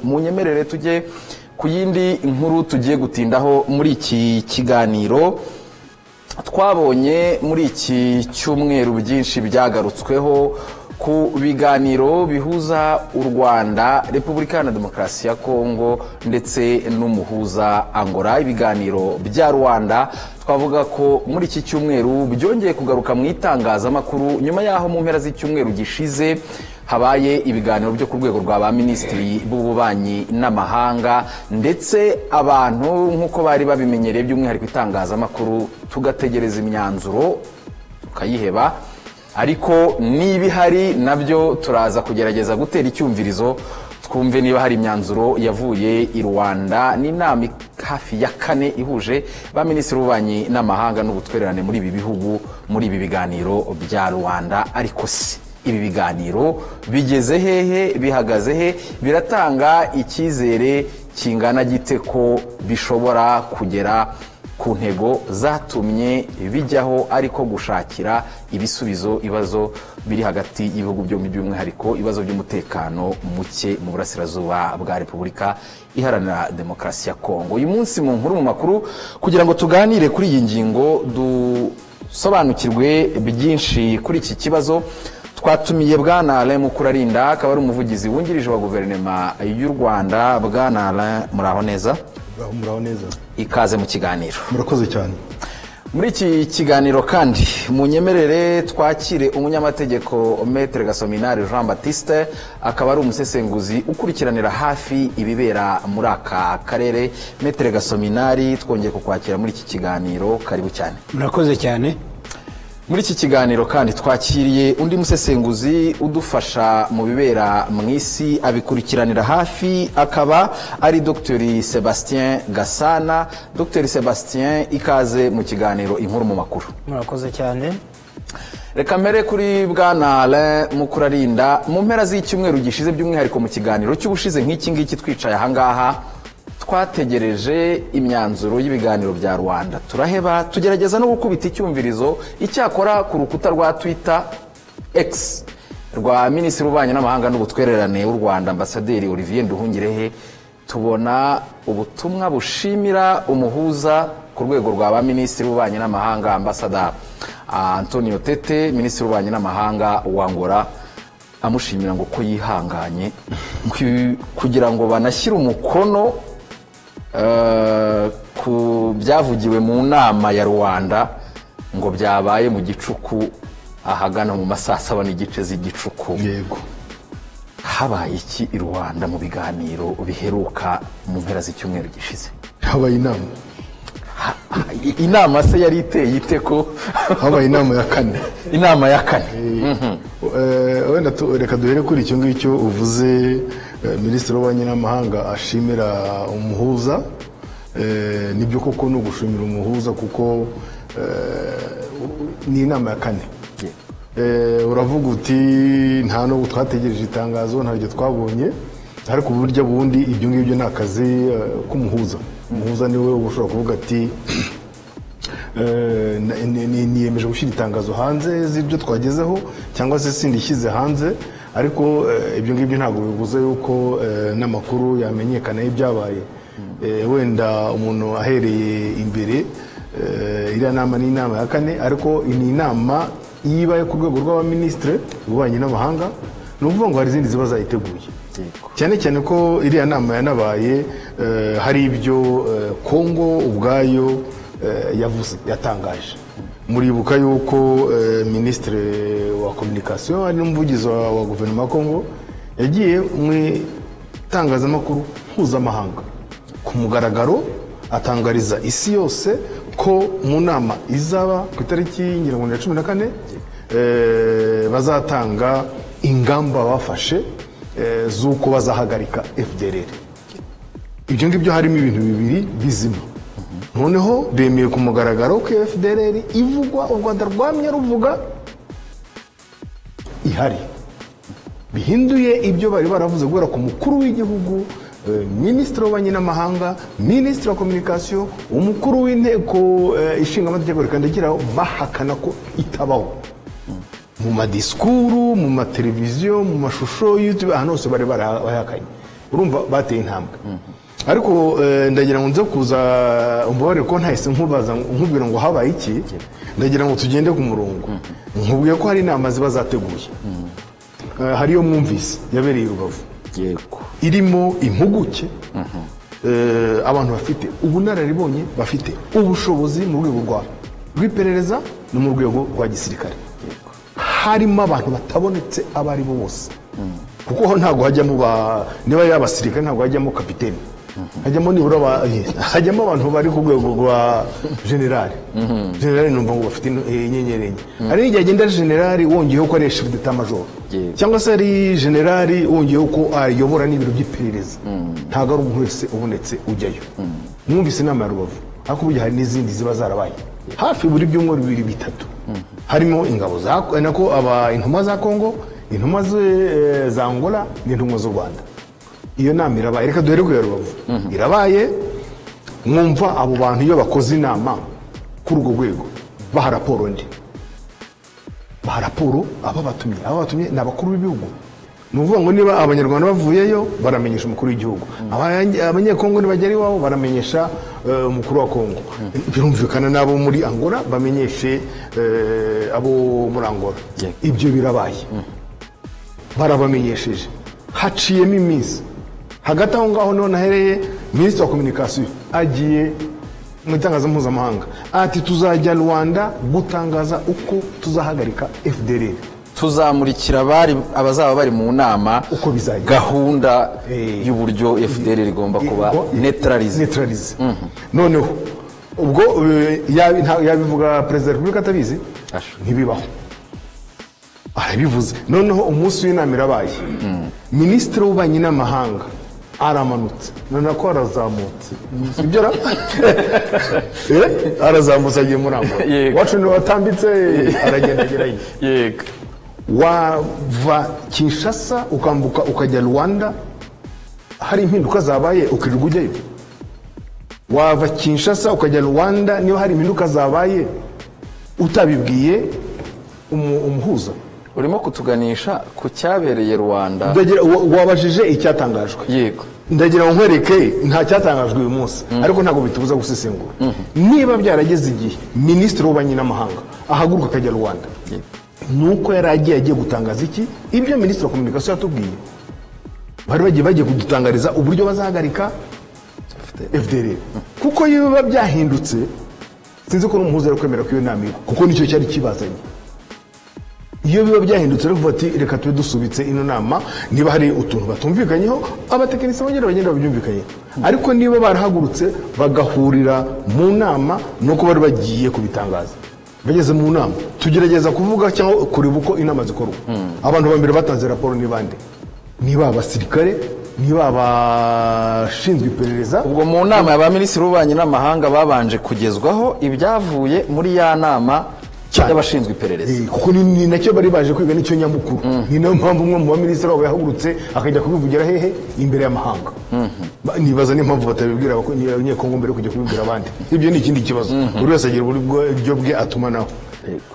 munyemerere tujye ku yindi nkuru tugiye gutindaho muri iki kiganiro twabonye muri iki cyumweru byinshi byagarutsweho ku biganiro bihuza u rwanda repubulika na demokarasi ya kongo ndetse n'umuhuza angola ibiganiro bya rwanda twavuga ko muri iki cyumweru byongeye kugaruka mu itangazamakuru nyuma y'aho mu mpera z'icyumweru gishize habaye ibiganiro byo ku rwego rwa ba minisitiri b'ububanyi n'amahanga ndetse abantu nk'uko bari babimenyereye by'umwihariko itangazamakuru tugategereza imyanzuro tukayiheba ariko niba ihari nabyo turaza kugerageza gutera icyumvirizo twumve niba hari imyanzuro yavuye i rwanda ni inama hafi ya kane ihuje ba minisitiri w'ububanyi n'amahanga n'ubutwererane muri ibi bihugu muri ibi biganiro bya rwanda ariko si ibi biganiro bigeze hehe bihagaze he biratanga icyizere kingana gite ko bishobora kugera ku ntego zatumye bijyaho ariko gushakira ibisubizo ibibazo biri hagati y'ibihugu byombi by'umwihariko ibibazo by'umutekano muke mu burasirazuba bwa repubulika iharanira demokarasi ya kongo uyu munsi mu nkuru mu makuru kugira ngo tuganire kuri iyi ngingo dusobanukirwe byinshi kuri iki kibazo twatumiye bwana alain mukurarinda akaba ari umuvugizi wungirije wa guverinoma y'u rwanda bwana alain muraho neza muraho neza ikaze mu kiganiro murakoze cyane muri iki kiganiro kandi munyemerere twakire umunyamategeko metere gasominari jean batiste akaba ari umusesenguzi ukurikiranira hafi ibibera muri aka karere metere gasominari twongeye kukwakira muri iki kiganiro karibu cyane murakoze cyane muri iki kiganiro kandi twakiriye undi musesenguzi udufasha mu bibera mu isi abikurikiranira hafi akaba ari dr sebastien gasana dr sebastien ikaze mu kiganiro inkuru mu makuru murakoze cyane reka mbere kuri bwana alain mukurarinda mu mpera z'icyumweru gishize by'umwihariko mu kiganiro cy'ubushize nk'iki ngiki twicaye ahangaha twategereje imyanzuro y'ibiganiro bya rwanda turaheba tugerageza no gukubita icyumvirizo icyakora ku rukuta rwa twitter x rwa minisitiri w'ububanyi n'amahanga n'ubutwererane w'u rwanda ambasaderi olivier nduhungirehe tubona ubutumwa bushimira umuhuza ku rwego rwa ba minisitiri w'ububanyi n'amahanga ambasada antonio tete minisitiri w'ububanyi n'amahanga wangora amushimira ngo ko yihanganye kugira ngo banashyire umukono ku byavugiwe mu nama ya rwanda ngo byabaye mu gicuku ahagana mu masaha saba n'igice z'igicuku yego habaye iki i rwanda mu biganiro biheruka mu mpera z'icyumweru gishize habaye inama inama se yari iteye ite ko habaye inama ya kane inama ya kane wenda reka duhere kuri icyo ngicyo uvuze minisitiri w'ububanyi n'amahanga ashimira umuhuza nibyo koko ni ugushimira umuhuza kuko ni inama ya kane uravuga uti nta nubwo twategereje itangazo ntaryo twabonye ariko burya bundi ibyo ngibyo ni akazi k'umuhuza umuhuza niwe uba ushobora kuvuga ati niyemeje gushyira itangazo hanze z'ibyo twagezeho cyangwa se sindishyize hanze ariko ibyo ngibyo ntabwo bivuze yuko n'amakuru yamenyekana y'ibyabaye wenda umuntu ahereye imbere iriya nama ni inama ya kane ariko ni inama iyo ibaye ku rwego rw'abaminisitiri ububanyi n'amahanga ni ukuvuga ngo hari izindi ziba zayiteguye cyane cyane ko iriya nama yanabaye hari ibyo kongo ubwayo yavuze yatangaje muribuka yuko minisitiri wa kominikasiyo ari n'umuvugizi wa guverinoma ya kongo yagiye mu itangazamakuru mpuzamahanga ku mugaragaro atangariza isi yose ko mu nama izaba ku itariki y'ingirakamaro ya cumi na kane bazatanga ingamba bafashe z'uko bazahagarika fdrr ibyo ngibyo harimo ibintu bibiri bizima noneho bemeye ku mugaragaro ko fdrr ivugwa u rwanda rwamye ruvuga ihari bihinduye ibyo bari baravuze guhera ku mukuru w'igihugu minisitiri w'ububanyi n'amahanga minisitiri wa kominikasiyo umukuru w'inteko ishinga amategeko rikandagiraho bahakana ko itabaho mu madisikuru mu mateleviziyo mu mashusho y'utube ahantu hose bari barahakanye urumva bateye intambwe ariko eh, ndagira ngo nze kuza umubare ko ntahise nkubaza nkubwira ngo habaye iki ndagira ngo tugende ku murongo nkubwiye ko hari inama ziba zateguye Eh, hari iyo mwumvise yabereye i rubavu yego irimo impuguke eh, abantu bafite ubunararibonye bafite ubushobozi mu rwego rwa rw'iperereza no mu rwego rwa gisirikare harimo abantu batabonetse abo ari bo bose kuko ho ntabwo hajyamo ba- niba ari abasirikare ntabwo hajyamo kapiteni hajyamo nibura ba- eh, hajyamo abantu bari ku rwego rwa generali generali numva ngo bafite ino- eh, inyenyeri enye hari n'igihe agenda ari generali wongeyeho ko ari shifudeta majoro Yego. cyangwa se ari generali wongeyeho ko ayobora n'ibiro by'iperereza ntabwo ari umuntu wese ubonetse ujyayo mwumvise inama ya rubavu ariko burya hari n'izindi ziba zarabaye hafi buri byumweru bibiri bitatu harimo ingabo za nako aba intumwa za kongo intumwa ze- eh, za angola n'intumwa z'u rwanda iyo nama irabaye reka duhere ku ya rubavu irabaye mwumva abo bantu iyo bakoze inama kuri urwo rwego baha raporo ndi baha raporo ababatumye ababatumye ni abakuru b'ibihugu ni ukuvuga ngo niba abanyarwanda bavuyeyo baramenyesha umukuru w'igihugu Abanye- abanyekongo nibagera iwabo baramenyesha eh, umukuru wa kongo birumvikana n'abo muri angola bamenyeshe eh, abo muri angola Yeah. ibyo birabaye barabamenyesheje haciyemo iminsi hagati aho ngaho niho nahereye minisitiri wa kominikasiyo agiye mu itangazo mpuzamahanga ati tuzajya rwanda gutangaza uko tuzahagarika fdr tuzamurikira abari abazaba bari mu nama Uko bizagenda. gahunda Eh. y'uburyo fdr igomba kuba Ngo- neutralize neutralize noneho ubwo eh, yabi- nta- yabivuga perezida wa repubulika atabizi Asha. ntibibaho arabivuze noneho umunsi w'inama irabaye minisitiri w'ububanyi n'amahanga aramanutse noneho ko arazamutse ibyo ara- Eh, arazamutse agiye muri angola Yego. wacu niwe watambitse aragendagera ye yego wava kinshasa ukambuka ukajya rwanda hari impinduka zabaye ukirirwa ujyayo wava kinshasa ukajya rwanda niba hari impinduka zabaye utabibwiye umu- umuhuza urimo kutuganisha ku cyabereye rwanda Ndagira- wa- wabajije icyatangajwe yego ndagira ngo nkwereke nta cyatangajwe uyu munsi ariko ntabwo bitubuza gusesengura niba byarageze igihe minisitiri w'ububanyi n'amahanga ahaguruka akajya rwanda Yego. ni uko yari agiye agiye gutangaza iki ibyo minisitiri wa kominikasiyo yatubwiye bari bagiye bagiye kudutangariza uburyo bazahagarika fdr kuko iyo biba byahindutse sinzi ko n'umuhuza ari kwemera ko iyo nama iba kuko nicyo cyari kibazanye iyo biba byahindutse rero ati reka tube dusubitse ino nama niba hari utuntu batumvikanyeho abatekinisiye bongera bagenda babyumvikanyeho ariko niba barahagurutse bagahurira mu nama nuko bari bagiye kubitangaza bageze mu nama tugerageza kuvuga cyangwa kureba uko inama zikorwa abantu ba mbere batanze raporo ni bande niba abasirikare niba abashinzwe iperereza ubwo mu nama y'abaminisitiri b'ububanyi n'amahanga babanje kugezwaho ibyavuye muri ya nama Cyane. y'abashinzwe iperereza Eh, kuko ni- ni nacyo bari baje kwiga nicyo nyamukuru ni nayo mpamvu umwe mu baminisitiri wabo yahagurutse akajya kubivugira hehe imbere y'amahanga Ba- nibaza n'impamvu batabibwira abako- ni- abanyekongo mbere yo kujya kubibwira abandi ibyo ni ikindi kibazo buri wese agira uburyo bwe atumanaho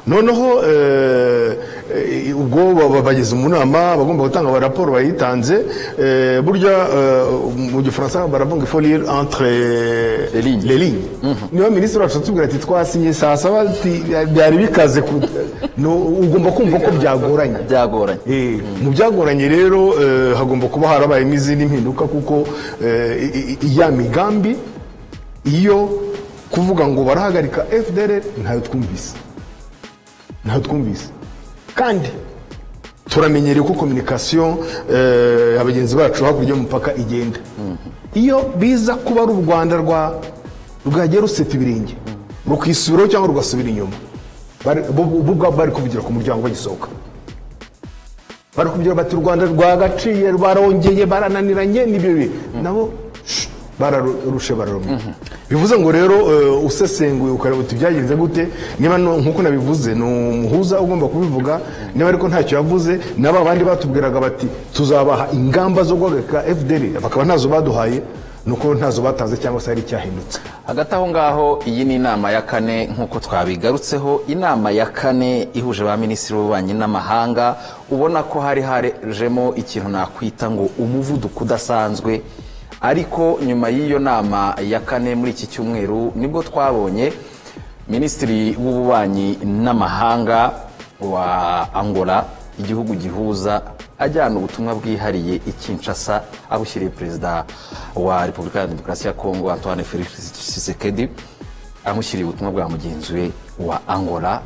noneho eh, eh, ubwo ba- ba- bageze mu nama bagomba gutanga ba raporo bayitanze eh, burya eh, mu gifaransa baravuga ifolire entre Les lignes. ligne niba minisitiri wacu atubwira ati twasinye saa saba ati, byari bikaze ku- no, ugomba kumva ko byagoranye byagoranye Eh, mu byagoranye rero eh, hagomba kuba harabayemo izindi mpinduka kuko eh, i- i- ya migambi iyo kuvuga ngo barahagarika fdr ntayo twumvise ntayo twumvise kandi turamenyereye ko kominikasiyo eh, abagenzi bacu hakurya y'umupaka igenda iyo biza kuba ari u rwanda rwa rwagiye ruseta ibirenge rukisubiraho cyangwa rugasubira inyuma bari- bo bo ubwabo bari kuvugira ku muryango bagisohoka bari kuvugira bati u rwanda rwagaciye barongeye barananiranye n'ibyo bihe nabo shh, bararushe bararumye bivuze ngo rero eh, usesenguye ukareba uti byagenze gute niba no- nk'uko nabivuze ni umuhuza ugomba kubivuga niba ariko ntacyo yavuze naba abandi batubwiraga bati tuzabaha ingamba zo guhagarika fdr bakaba ntazo baduhaye ni uko ntazo batanze cyangwa se hari icyahindutse hagati aho ngaho iyi ni inama ya kane nk'uko twabigarutseho inama ya kane ihuje ba minisitiri b'ububanyi n'amahanga ubona ko hari harejemo ikintu nakwita ngo umuvuduko udasanzwe ariko nyuma y'iyo nama ya kane muri iki cyumweru nibwo twabonye minisitiri w'ububanyi n'amahanga wa angola igihugu gihuza ajyana ubutumwa bwihariye i Kinshasa abushyiriye perezida wa repubulika ya demokarasi ya kongo antoine felix tshisekedi amushyiriye ubutumwa bwa mugenzi we wa angola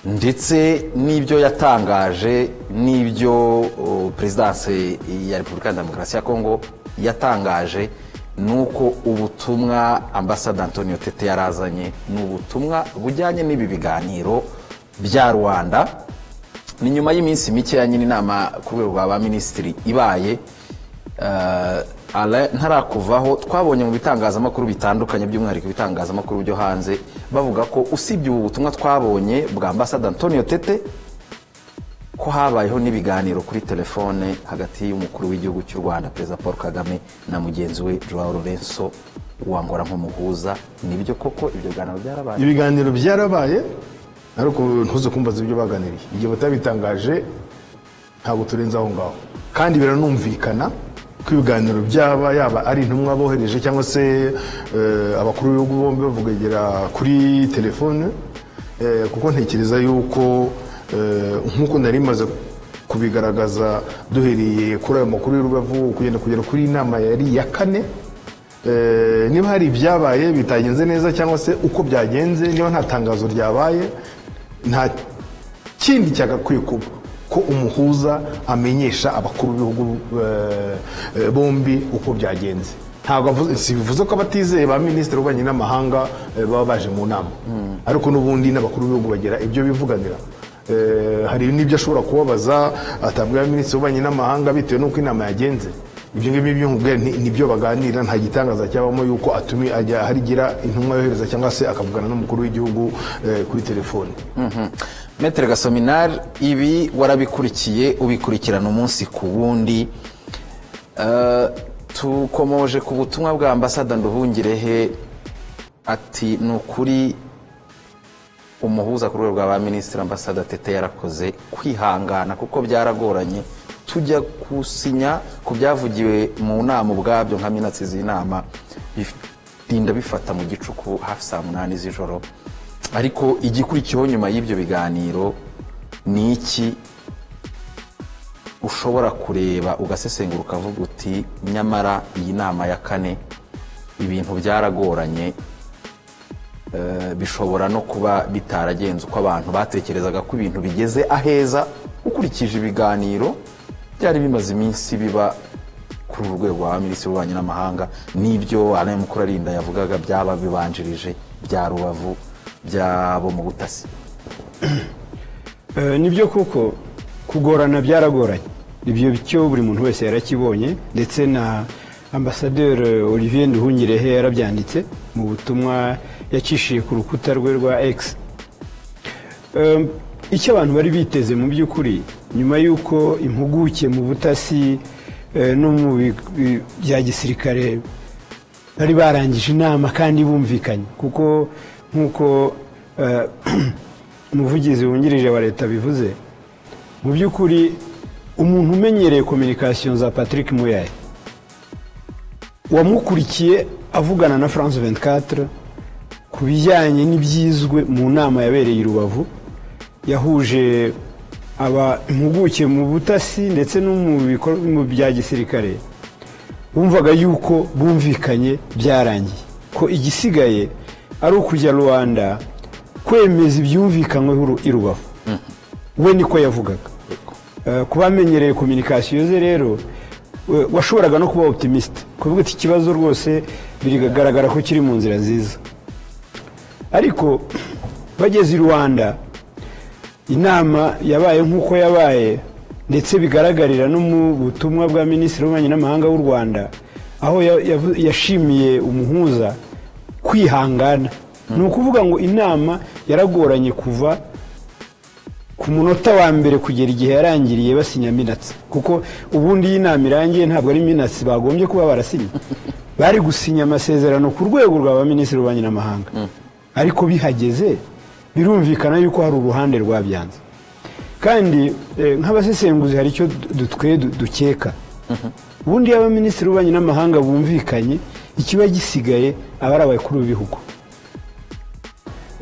ndetse n'ibyo yatangaje n'ibyo o, perezidanse ya repubulika ya demokarasi ya kongo yatangaje ni uko ubutumwa ambasade antonio tete yarazanye ni ubutumwa bujyanye n'ibi biganiro bya rwanda ni nyuma y'iminsi mikeya nyine inama ku rwego rwa ba minisitiri ibaye eh, Alain ntarakuvaho twabonye mu bitangazamakuru bitandukanye by'umwihariko ibitangazamakuru byo hanze bavuga ko usibye ubu butumwa twabonye bwa ambasade antonio tete ko habayeho n'ibiganiro kuri telefone hagati y'umukuru w'igihugu cy'u rwanda perezida paul kagame na mugenzi we joao lorenzo wangora nk'umuhuza nibyo koko ibyo biganiro byarabaye ibiganiro byarabaye ariko ntuze kumbaza ibyo baganiriye igihe batabitangaje ntabwo turenze aho ngaho kandi biranumvikana ko ibiganiro byaba yaba ari intumwa bohereje cyangwa se eh, abakuru b'ibihugu bombi bavugagera kuri telefone eh, kuko ntekereza yuko eh, nk'uko nari maze kubigaragaza duhereye kuri ayo makuru y'urubavu kugenda kugera kuri iyi nama yari iya kane Eh, niba hari ibyabaye bitagenze neza cyangwa se uko byagenze niba nta tangazo ryabaye nta kindi cyagakwiye kuba ko umuhuza amenyesha abakuru b'ibihugu eh, eh, bombi uko byagenze ntabwo avuze- si bivuze ko abatizeye ba minisitiri w'ububanyi n'amahanga eh, baba baje mu nama ariko n'ubundi n'abakuru b'ibihugu bagira ibyo bivuganira Eh, hari n'ibyo ashobora kubabaza atabwira minisitiri w'ububanyi n'amahanga bitewe n'uko inama yagenze ibyo ngibyo byo nkubwira ni- nibyo baganira nta gitangaza cyabamo yuko atumi ajya harigira intumwa yohereza cyangwa se akavugana n'umukuru w'igihugu eh, kuri telefone metere gasominari ibi warabikurikiye ubikurikirana umunsi ku wundi Eh, tukomoje ku butumwa bwa ambasada nduhungirehe ati ni ukuri umuhuza ku rwego rwa ba minisitiri ambasada tete yarakoze kwihangana kuko byaragoranye tujya gusinya ku byavugiwe mu nama ubwabyo nka minatsi z'inama birinda bifata mu gicuku hafi saa munani z'ijoro ariko igikurikiyeho nyuma y'ibyo biganiro ni iki ushobora kureba ugasesengura ukavuga uti nyamara iyi nama ya kane ibintu byaragoranye Eh, bishobora no kuba bitaragenze uko abantu batekerezaga ko ibintu bigeze aheza ukurikije ibiganiro byari bimaze iminsi biba kuri uru rwego rwa minisitiri w'ububanyi n'amahanga n'ibyo alain mukurarinda yavugaga byaba bibanjirije bya rubavu byabo mu butasi Eh, nibyo kuko kugorana byaragoranye ibyo bityo buri muntu wese yarakibonye ndetse na ambasaderi olivier nduhungirehe yarabyanditse mu butumwa yacishije ku rukuta rwe rwa x Eh, icyo abantu bari biteze mu by'ukuri nyuma y'uko impuguke mu butasi eh, no mu bi- bi- bya gisirikare bari barangije inama kandi bumvikanye kuko nk'uko eh, umuvugizi wungirije wa leta bivuze mu by'ukuri umuntu umenyereye kominikasiyo za patrick muyaye wamukurikiye avugana na france 24 ku bijyanye n'ibyizwe mu nama yabereye i rubavu yahuje aba impuguke mu butasi ndetse no mu bikor- mu bya gisirikare wumvaga yuko bumvikanye byarangiye ko igisigaye ari ukujya rwanda kwemeza ibyumvikanyweho uru- i rubavu we niko yavugaga Eh, ku bamenyereye kominikasiyo ze rero we- washoboraga no kuba opitimiste kuvuga ati ikibazo rwose biragaragara ko kiri mu nzira nziza ariko bageze i rwanda inama yabaye nk'uko yabaye ndetse bigaragarira no mu butumwa bwa minisitiri w'ububanyi n'amahanga w'u rwanda aho ya- yavu- yashimiye umuhuza kwihangana ni ukuvuga ngo inama yaragoranye kuva ku munota wa mbere kugera igihe yarangiriye basinya minatsi kuko ubundi iyi nama irangiye ntabwo ari minatsi bagombye kuba barasinye bari gusinya amasezerano ku rwego rwa ba minisitiri w'ububanyi n'amahanga ariko bihageze birumvikana yuko hari uruhande rwabyanze kandi eh, nk'abasesenguzi hari icyo dutwe dukeka ubundi iyo abaminisitiri w'ububanyi n'amahanga bumvikanye ikiba gisigaye aba ari abakuru b'ibihugu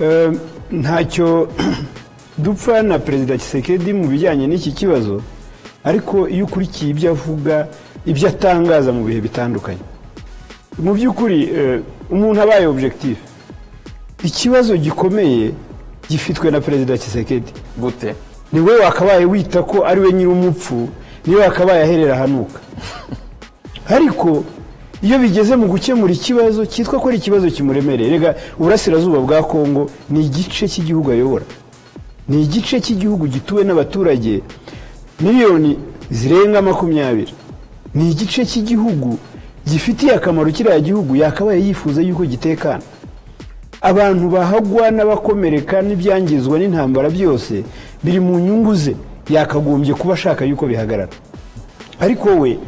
Eh, ntacyo dupfa na perezida Tshisekedi mu bijyanye n'iki kibazo ariko iyo ukurikiye ibyo avuga ibyo atangaza mu bihe bitandukanye mu by'ukuri eh, umuntu abaye objectif ikibazo gikomeye gifitwe na perezida Tshisekedi gute ni we wakabaye wita ko ari we nyir'umupfu niwe wakabaye aherera ahanuka ariko iyo bigeze mu gukemura ikibazo cyitwa ko ari ikibazo kimuremereye rega uburasirazuba bwa kongo ni igice cy'igihugu ayobora ni igice cy'igihugu gituwe n'abaturage miliyoni zirenga makumyabiri ni igice cy'igihugu gifitiye akamaro kiriya gihugu yakabaye yifuza yuko gitekana abantu bahagwa n'abakomereka n'ibyangizwa n'intambara byose biri mu nyungu ze yakagombye kuba ashaka yuko bihagarara ariko we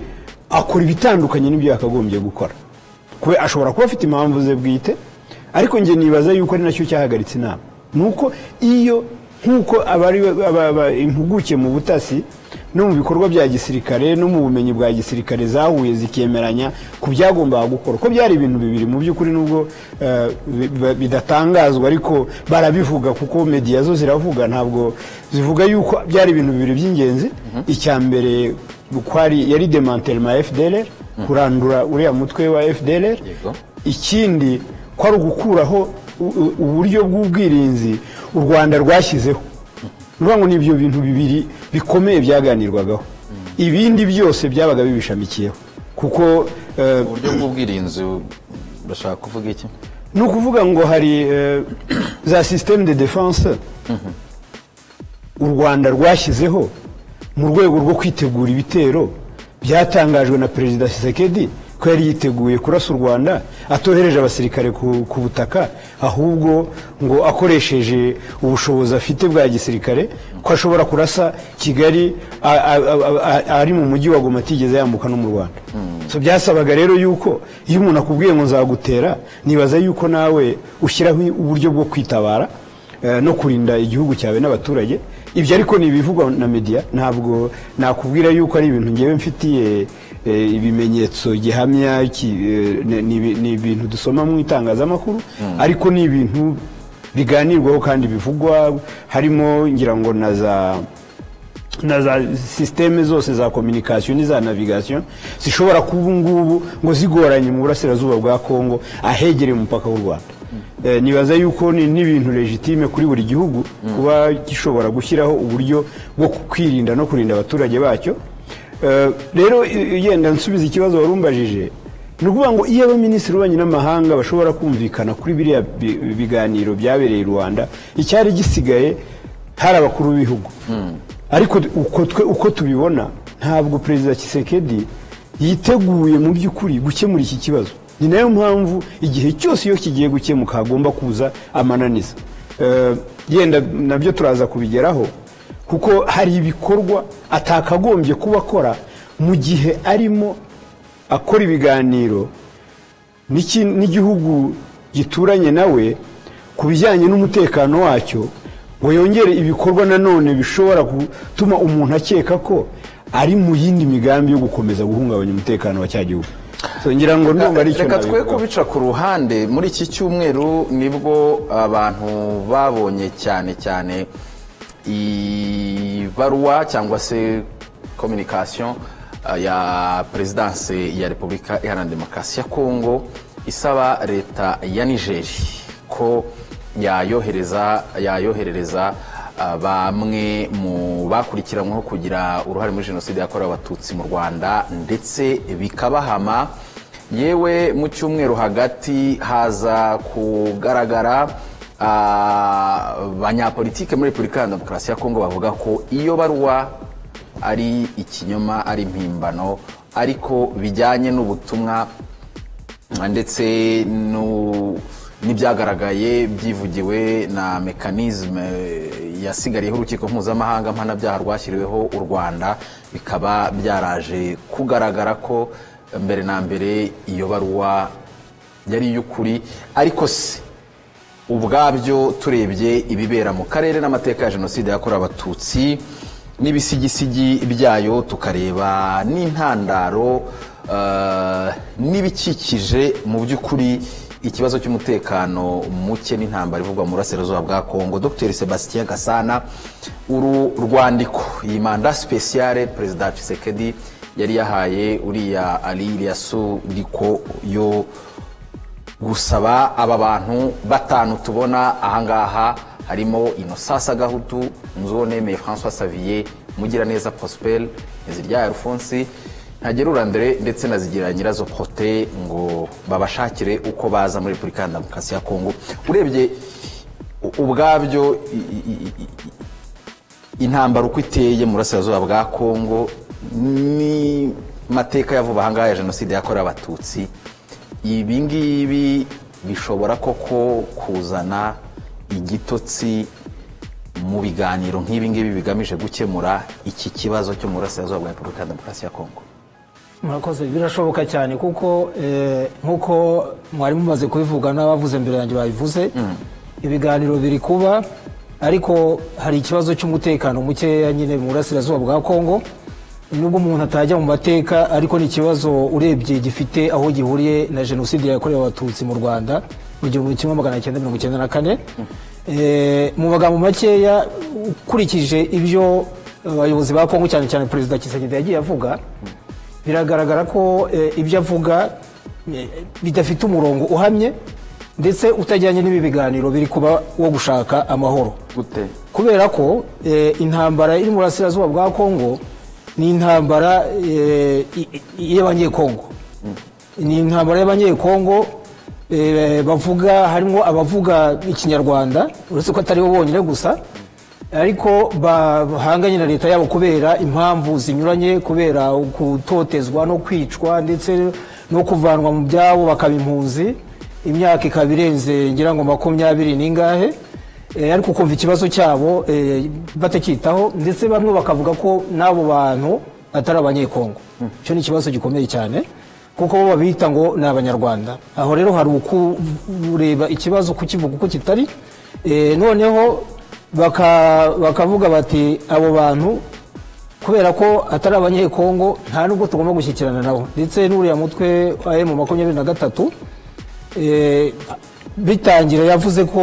akora ibitandukanye n'ibyo yakagombye gukora kuba ashobora kuba afite impamvu ze bwite ariko njye nibaza yuko ari nacyo cyahagaritse inama nuko iyo nk'uko abari aba- aba- impuguke mu butasi no mu bikorwa bya gisirikare no mu bumenyi bwa gisirikare zahuye zikemeranya ku byagombaga gukora ko byari ibintu bibiri mu by'ukuri nubwo eh, bi- bi- bidatangazwa ariko barabivuga kuko mediya zo ziravuga ntabwo zivuga yuko byari ibintu bibiri by'ingenzi icya mbere kwari yari demantelma ya fdlr kurandura uriya mutwe wa fdlr Yego. ikindi ko ari ugukuraho u- u- uburyo bw'ubwirinzi u rwanda rwashyizeho ni ukuvuga ngo ni ibyo bintu bibiri bikomeye byaganirwagaho ibindi byose byabaga bibishamikiyeho kuko eh, uburyo bw'ubwirinzi bashaka kuvuga iki ni ukuvuga ngo hari eh, za systeme de defense u rwanda rwashyizeho mu rwego rwo kwitegura ibitero byatangajwe na perezida Tshisekedi ko yari yiteguye kurasa u rwanda atohereje abasirikare ku, ku butaka ahubwo ngo akoresheje ubushobozi afite bwa gisirikare ko ashobora kurasa kigali a- a- a- a- ari mu mujyi wa goma atigeze yambuka no mu rwanda so byasabaga rero yuko iyo umuntu akubwiye ngo nzagutera nibaza yuko nawe ushyiraho uburyo bwo kwitabara eh, no kurinda igihugu cyawe n'abaturage ibyo ariko ni ibivugwa na media ntabwo nakubwira yuko ari ibintu ngewe mfitiye eh, ibimenyetso gihamya ki- eh, ni- ni ibi- ni ibintu dusoma mu itangazamakuru ariko ni ibintu biganirwaho kandi bivugwa harimo ngira ngo na za na za sisiteme zose za kominikasiyo n'iza navigasiyo zishobora kuba ubu ngubu ngo zigoranye mu burasirazuba bwa kongo ahegereye umupaka w'u rwanda Eh, nibaza yuko ni n'ibintu legitime kuri buri gihugu kuba gishobora gushyiraho uburyo bwo kwirinda no kurinda abaturage bacyo Eh, rero i- yenda nsubiza ikibazo wari umbajije ni ukuvuga ngo iyo abaminisitiri w'ububanyi n'amahanga bashobora kumvikana kuri biriya bi- biganiro byabereye i rwanda icyari gisigaye hari abakuru b'ibihugu ariko uko twe uko tubibona ntabwo perezida Tshisekedi yiteguye mu by'ukuri gukemura iki kibazo ni nayo mpamvu igihe cyose iyo kigiye gukemuka hagomba kuza amananiza Eh, yenda nabyo turaza kubigeraho kuko hari ibikorwa atakagombye kuba akora mu gihe arimo akora ibiganiro n'iki- n'igihugu gituranye nawe ku bijyanye n'umutekano wacyo ngo yongere ibikorwa nanone bishobora gutuma umuntu akeka ko ari mu yindi migambi yo gukomeza guhungabanya umutekano wa cya gihugu So, ngira ngo ndumva ari icyo reka twe nabivugaho. kubica ku ruhande muri iki cyumweru nibwo abantu babonye cyane cyane ibaruwa cyangwa se kominikasiyo ya perezidansi ya repubulika iharanira demokarasi ya kongo isaba leta ya nigeri ko yayohereza yayoherereza ah, bamwe mu bakurikiranyweho kugira uruhare muri jenoside yakorewe abatutsi mu rwanda ndetse bikabahama yewe mu cyumweru hagati haza kugaragara abanyapolitike muri repubulika ya demokarasi ya kongo bavuga ko iyo baruwa ari ikinyoma ari impimbano ariko bijyanye n'ubutumwa ndetse no- n'ibyagaragaye byivugiwe na mekanizme yasigariyeho urukiko mpuzamahanga mpanabyaha rwashyiriweho u rwanda bikaba byaraje kugaragara ko mbere na mbere iyo baruwa yari iy'ukuri ariko se ubwabyo turebye ibibera mu karere n'amateka ya jenoside yakorewe abatutsi n'ibisigisigi byayo tukareba n'intandaro eh, n'ibikikije mu by'ukuri ikibazo cy'umutekano muke n'intambara ivugwa mu burasirazuba bwa kongo dr sebastien gasana uru rwandiko iyi manda sipesiyare perezida Tshisekedi yari yahaye uriya ari riko yo gusaba aba bantu batanu tubona ahangaha harimo inosasa gahutu nzu nemeye francois saviye mugiraneza prosper ntiziryaye alphonse ntagerura mbere ndetse na zigira nyirazo pote ngo babashakire uko baza muri repubulika ya demokarasi ya kongo urebye u- ubwabyo i- i- i- i- intambara uko iteye mu burasirazuba bwa kongo ni mateka yavuba ahangaha ya jenoside yakorewe abatutsi ibi ngibi bishobora koko kuzana igitotsi mu biganiro nk'ibi ngibi bigamije gukemura iki kibazo cyo mu burasirazuba bwa repubulika ya demokarasi ya kongo murakoze birashoboka cyane kuko eh, nk'uko mwari mumaze kubivuga n'abavuze mbere yanjye babivuze ibiganiro biri kuba ariko hari ikibazo cy'umutekano mukeya nyine mu burasirazuba bwa kongo nubwo umuntu atajya mu mateka ariko ni ikibazo urebye gifite aho gihuriye na jenoside yakorewe abatutsi mu rwanda mu gihumbi kimwe magana cyenda mirongo icyenda na kane Eh, mu magambo makeya ukurikije ibyo abayobozi ba kongo cyane cyane perezida kisegede yagiye avuga biragaragara ko eh, ibyo avuga eh, bidafite umurongo uhamye ndetse utajyanye n'ibi biganiro biri kuba wo gushaka amahoro gute kubera ko eh, intambara iri mu burasirazuba bwa kongo ni intambara eh, i- i- y'abanyekongo ni intambara y'abanyekongo eh, bavuga harimo abavuga ikinyarwanda uretse ko atari bo bonyine gusa ariko bahanganye na leta yabo kubera impamvu zinyuranye kubera gutotezwa no kwicwa ndetse no kuvanwa mu byabo bakaba impunzi imyaka ikaba irenze ngira ngo makumyabiri n'ingahe Eh, ariko kumva ikibazo cyabo eh, batacyitaho ndetse bamwe bakavuga ko n'abo bantu atari abanyekongo icyo ni ikibazo gikomeye cyane kuko bo babita ngo ni abanyarwanda aho rero hari ukureba ikibazo kukivuga uko kitari Eh, noneho baka- bakavuga bati abo bantu kubera ko atari abanyekongo nta nubwo tugomba gushyikirana nabo ndetse n'uriya mutwe wa emu makumyabiri na gatatu eh, bitangira yavuze ko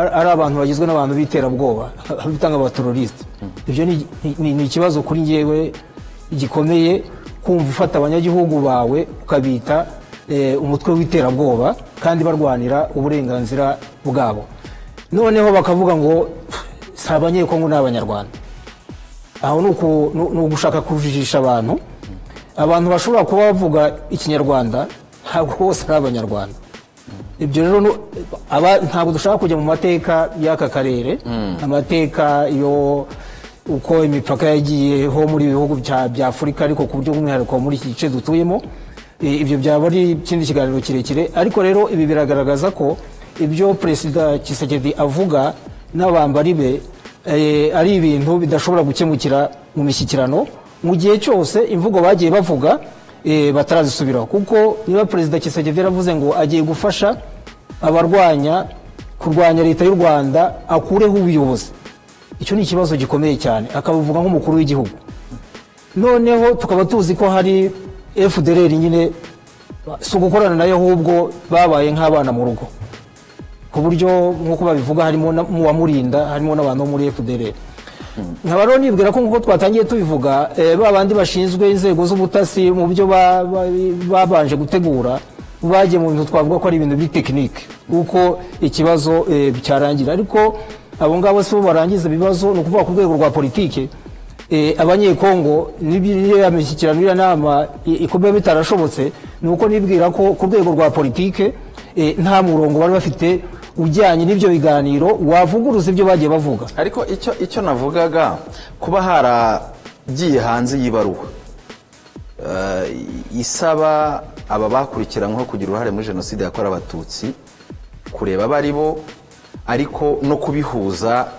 ar- ari abantu bagizwe n'abantu b'iterabwoba bitanga abaterorisite ibyo ni- ni ni ikibazo kuri ngewe gikomeye kumva ufata abanyagihugu bawe ukabita eh, umutwe w'iterabwoba kandi barwanira uburenganzira bwabo noneho bakavuga ngo si abanyekongo ni abanyarwanda aho ni uku- ni- ni ugushaka kujijisha abantu abantu bashobora kuba bavuga ikinyarwanda ntabwo bose ari abanyarwanda ibyo rero nu- aba- ntabwo dushaka kujya mu mateka y'aka karere amateka yo uko imipaka yagiyeho muri ibi bihugu bya bya afurika ariko ku buryo bw'umwihariko muri iki gice dutuyemo I- ibyo byaba ari ikindi kiganiro kirekire ariko rero ibi biragaragaza ko ibyo perezida Tshisekedi avuga n'abambari be eh, ari ibintu bidashobora gukemukira mu mishyikirano mu gihe cyose imvugo bagiye bavuga eh, batarazisubiraho kuko niba perezida Kisagede yaravuze ngo agiye gufasha abarwanya kurwanya leta y'u rwanda akureho ubuyobozi icyo ni ikibazo gikomeye cyane akabivuga nk'umukuru w'igihugu noneho tukaba tuzi ko hari fdr nyine si ugukorana nayo ahubwo babaye nk'abana mu rugo ku buryo nk'uko babivuga harimo na- mu bamurinda harimo n'abantu bo muri fdr nkaba rero nibwira ko nk'uko twatangiye tubivuga eh, ba bandi bashinzwe inzego z'ubutasi mu byo ba- ba- babanje gutegura bagiye mu bintu twavuga ko ari ibintu by'itekinike kuko ikibazo eh, cyarangira ariko abo ngabo si bo barangiza ibibazo ni ukuvuga ku rwego rwa politike Eh, abanyekongo n'iriya mishyikirano iriya nama i- ikuba bitarashobotse ni uko nibwira ko ku rwego rwa politike eh, nta murongo bari bafite ujyanye n'ibyo biganiro wavuguruza ibyo bagiye bavuga ariko icyo icyo navugaga kuba haragiye hanze y'ibaruwa eh, isaba aba bakurikiranyweho kugira uruhare muri jenoside yakorewe abatutsi kureba abo ari bo ariko no kubihuza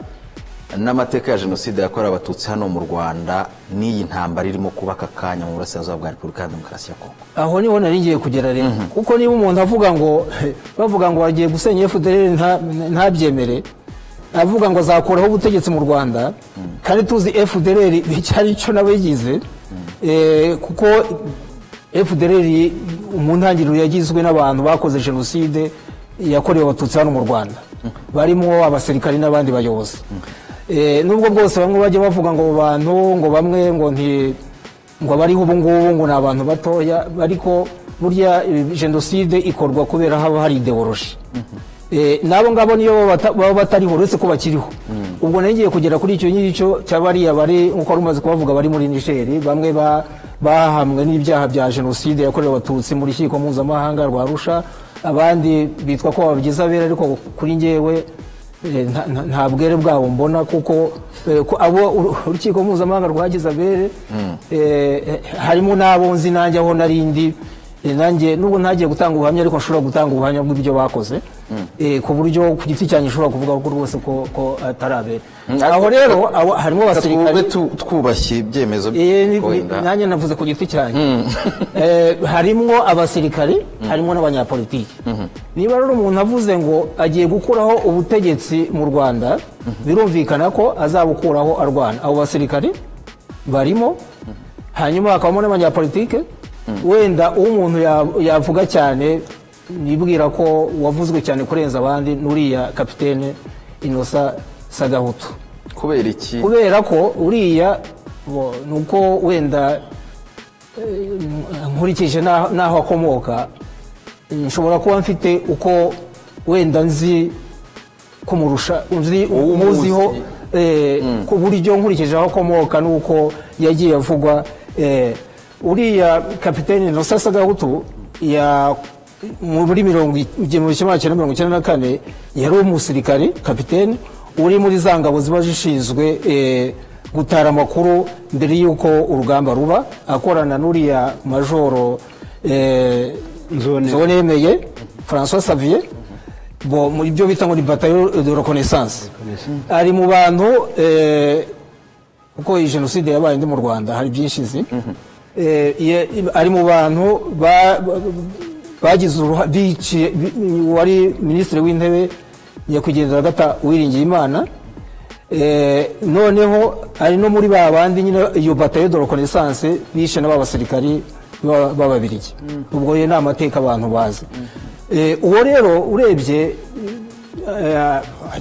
n'amateka ya jenoside yakorewe abatutsi hano mu rwanda n'iyi ntambara irimo kuba aka kanya mu burasirazuba bwa repubulika ya demokarasi ya kongo aho niho nari ngiye kugera rero kuko niba umuntu avuga ngo bavuga ngo bagiye gusenya fdr ntabyemere avuga ngo azakuraho ubutegetsi mu rwanda kandi tuzi fdr icyari cyo nawe yigize Eh, kuko fdr mu ntangiriro yagizwe n'abantu bakoze jenoside yakorewe abatutsi hano mu rwanda barimo abasirikari n'abandi bayobozi Eh, nubwo bwose bamwe bajya bavuga ngo abo bantu ngo bamwe ngo nti ngo abariho ubu ngubu ngo ni abantu batoya ariko burya eh, jenoside ikorwa kubera haba hari ideoloji Eh, n'abo ngabo niyo baba bata- baba batariho uretse ko bakiriho ubwo nari ngiye kugera kuri icyo ngicyo cy'abariya bari nk'uko wari umaze kubavuga bari muri nigeri bamwe ba- bahamwe n'ibyaha bya jenoside yakorewe abatutsi mu rukiko mpuzamahanga rwa rusha abandi bitwa ko babigize abera ariko kuri ngewe Eh, nta- nta- nta bwere bwabo mbona kuko eh, ko abo uru- urukiko mpuzamahanga rwagize abere eh, eh, harimo n'abo nzi nanjye aho narindi Eh, nanjye nubwo ntagiye gutanga ubuhamya ariko nshobora gutanga ubuhamya bw'ibyo bakoze Eh, ku buryo ku giti cyanjye nshobora kuvuga ko rwose ko ko atari abere aho rero abo- harimo twubwe abasirikare tu- twubashye ibyemezo Eh, ni- ni- wenda. nanjye navuze ku giti cyanjye Eh, harimo abasirikari harimo n'abanyapolitiki niba rero umuntu avuze ngo agiye gukuraho ubutegetsi mu rwanda birumvikana ko azabukuraho arwana abo basirikari barimo hanyuma hakabamo n'abanyapolitike wenda uwo umuntu ya- yavuga cyane nibwira ko wavuzwe cyane kurenza abandi n'uriya kapitene inosa sagahutu kubera iki kubera ko uriya bo- ni uko wenda eh, nkurikije n'aho- n'aho akomoka eh, nshobora kuba mfite uko wenda nzi kumurusha nzi Uwo umuzi. umuziho eh, ku buryo nkurikije aho akomoka n'uko yagiye avugwa eh, uriya kapitene Innocent gahutu ya muri mirongo i- igihumbi kimwe magana cyenda mirongo icyenda na kane yari umusirikari kapitene uri muri za ngabo ziba zishinzwe eh, gutara amakuru mbere y'uko urugamba ruba akorana n'uriya majoro eh, Nzone. Nzone yemeye François Xavier bo mu byo bita ngo ni batayo de reconnaissance ari mu bantu eh, kuko iyi jenoside yabaye ndi mu rwanda hari byinshi nzi Eh, ye- ari mu bantu ba- ba- bagize uruhare biciye bi- wari minisitiri w'intebe nyakwigendera gata uwiringiye imana Eh, noneho ari no muri ba bandi nyine iyo batayo de reconnaissance bishe n'aba basirikari ba- b'ababirigi ubwo rero ni amateka abantu bazi Eh, uwo rero urebye eh,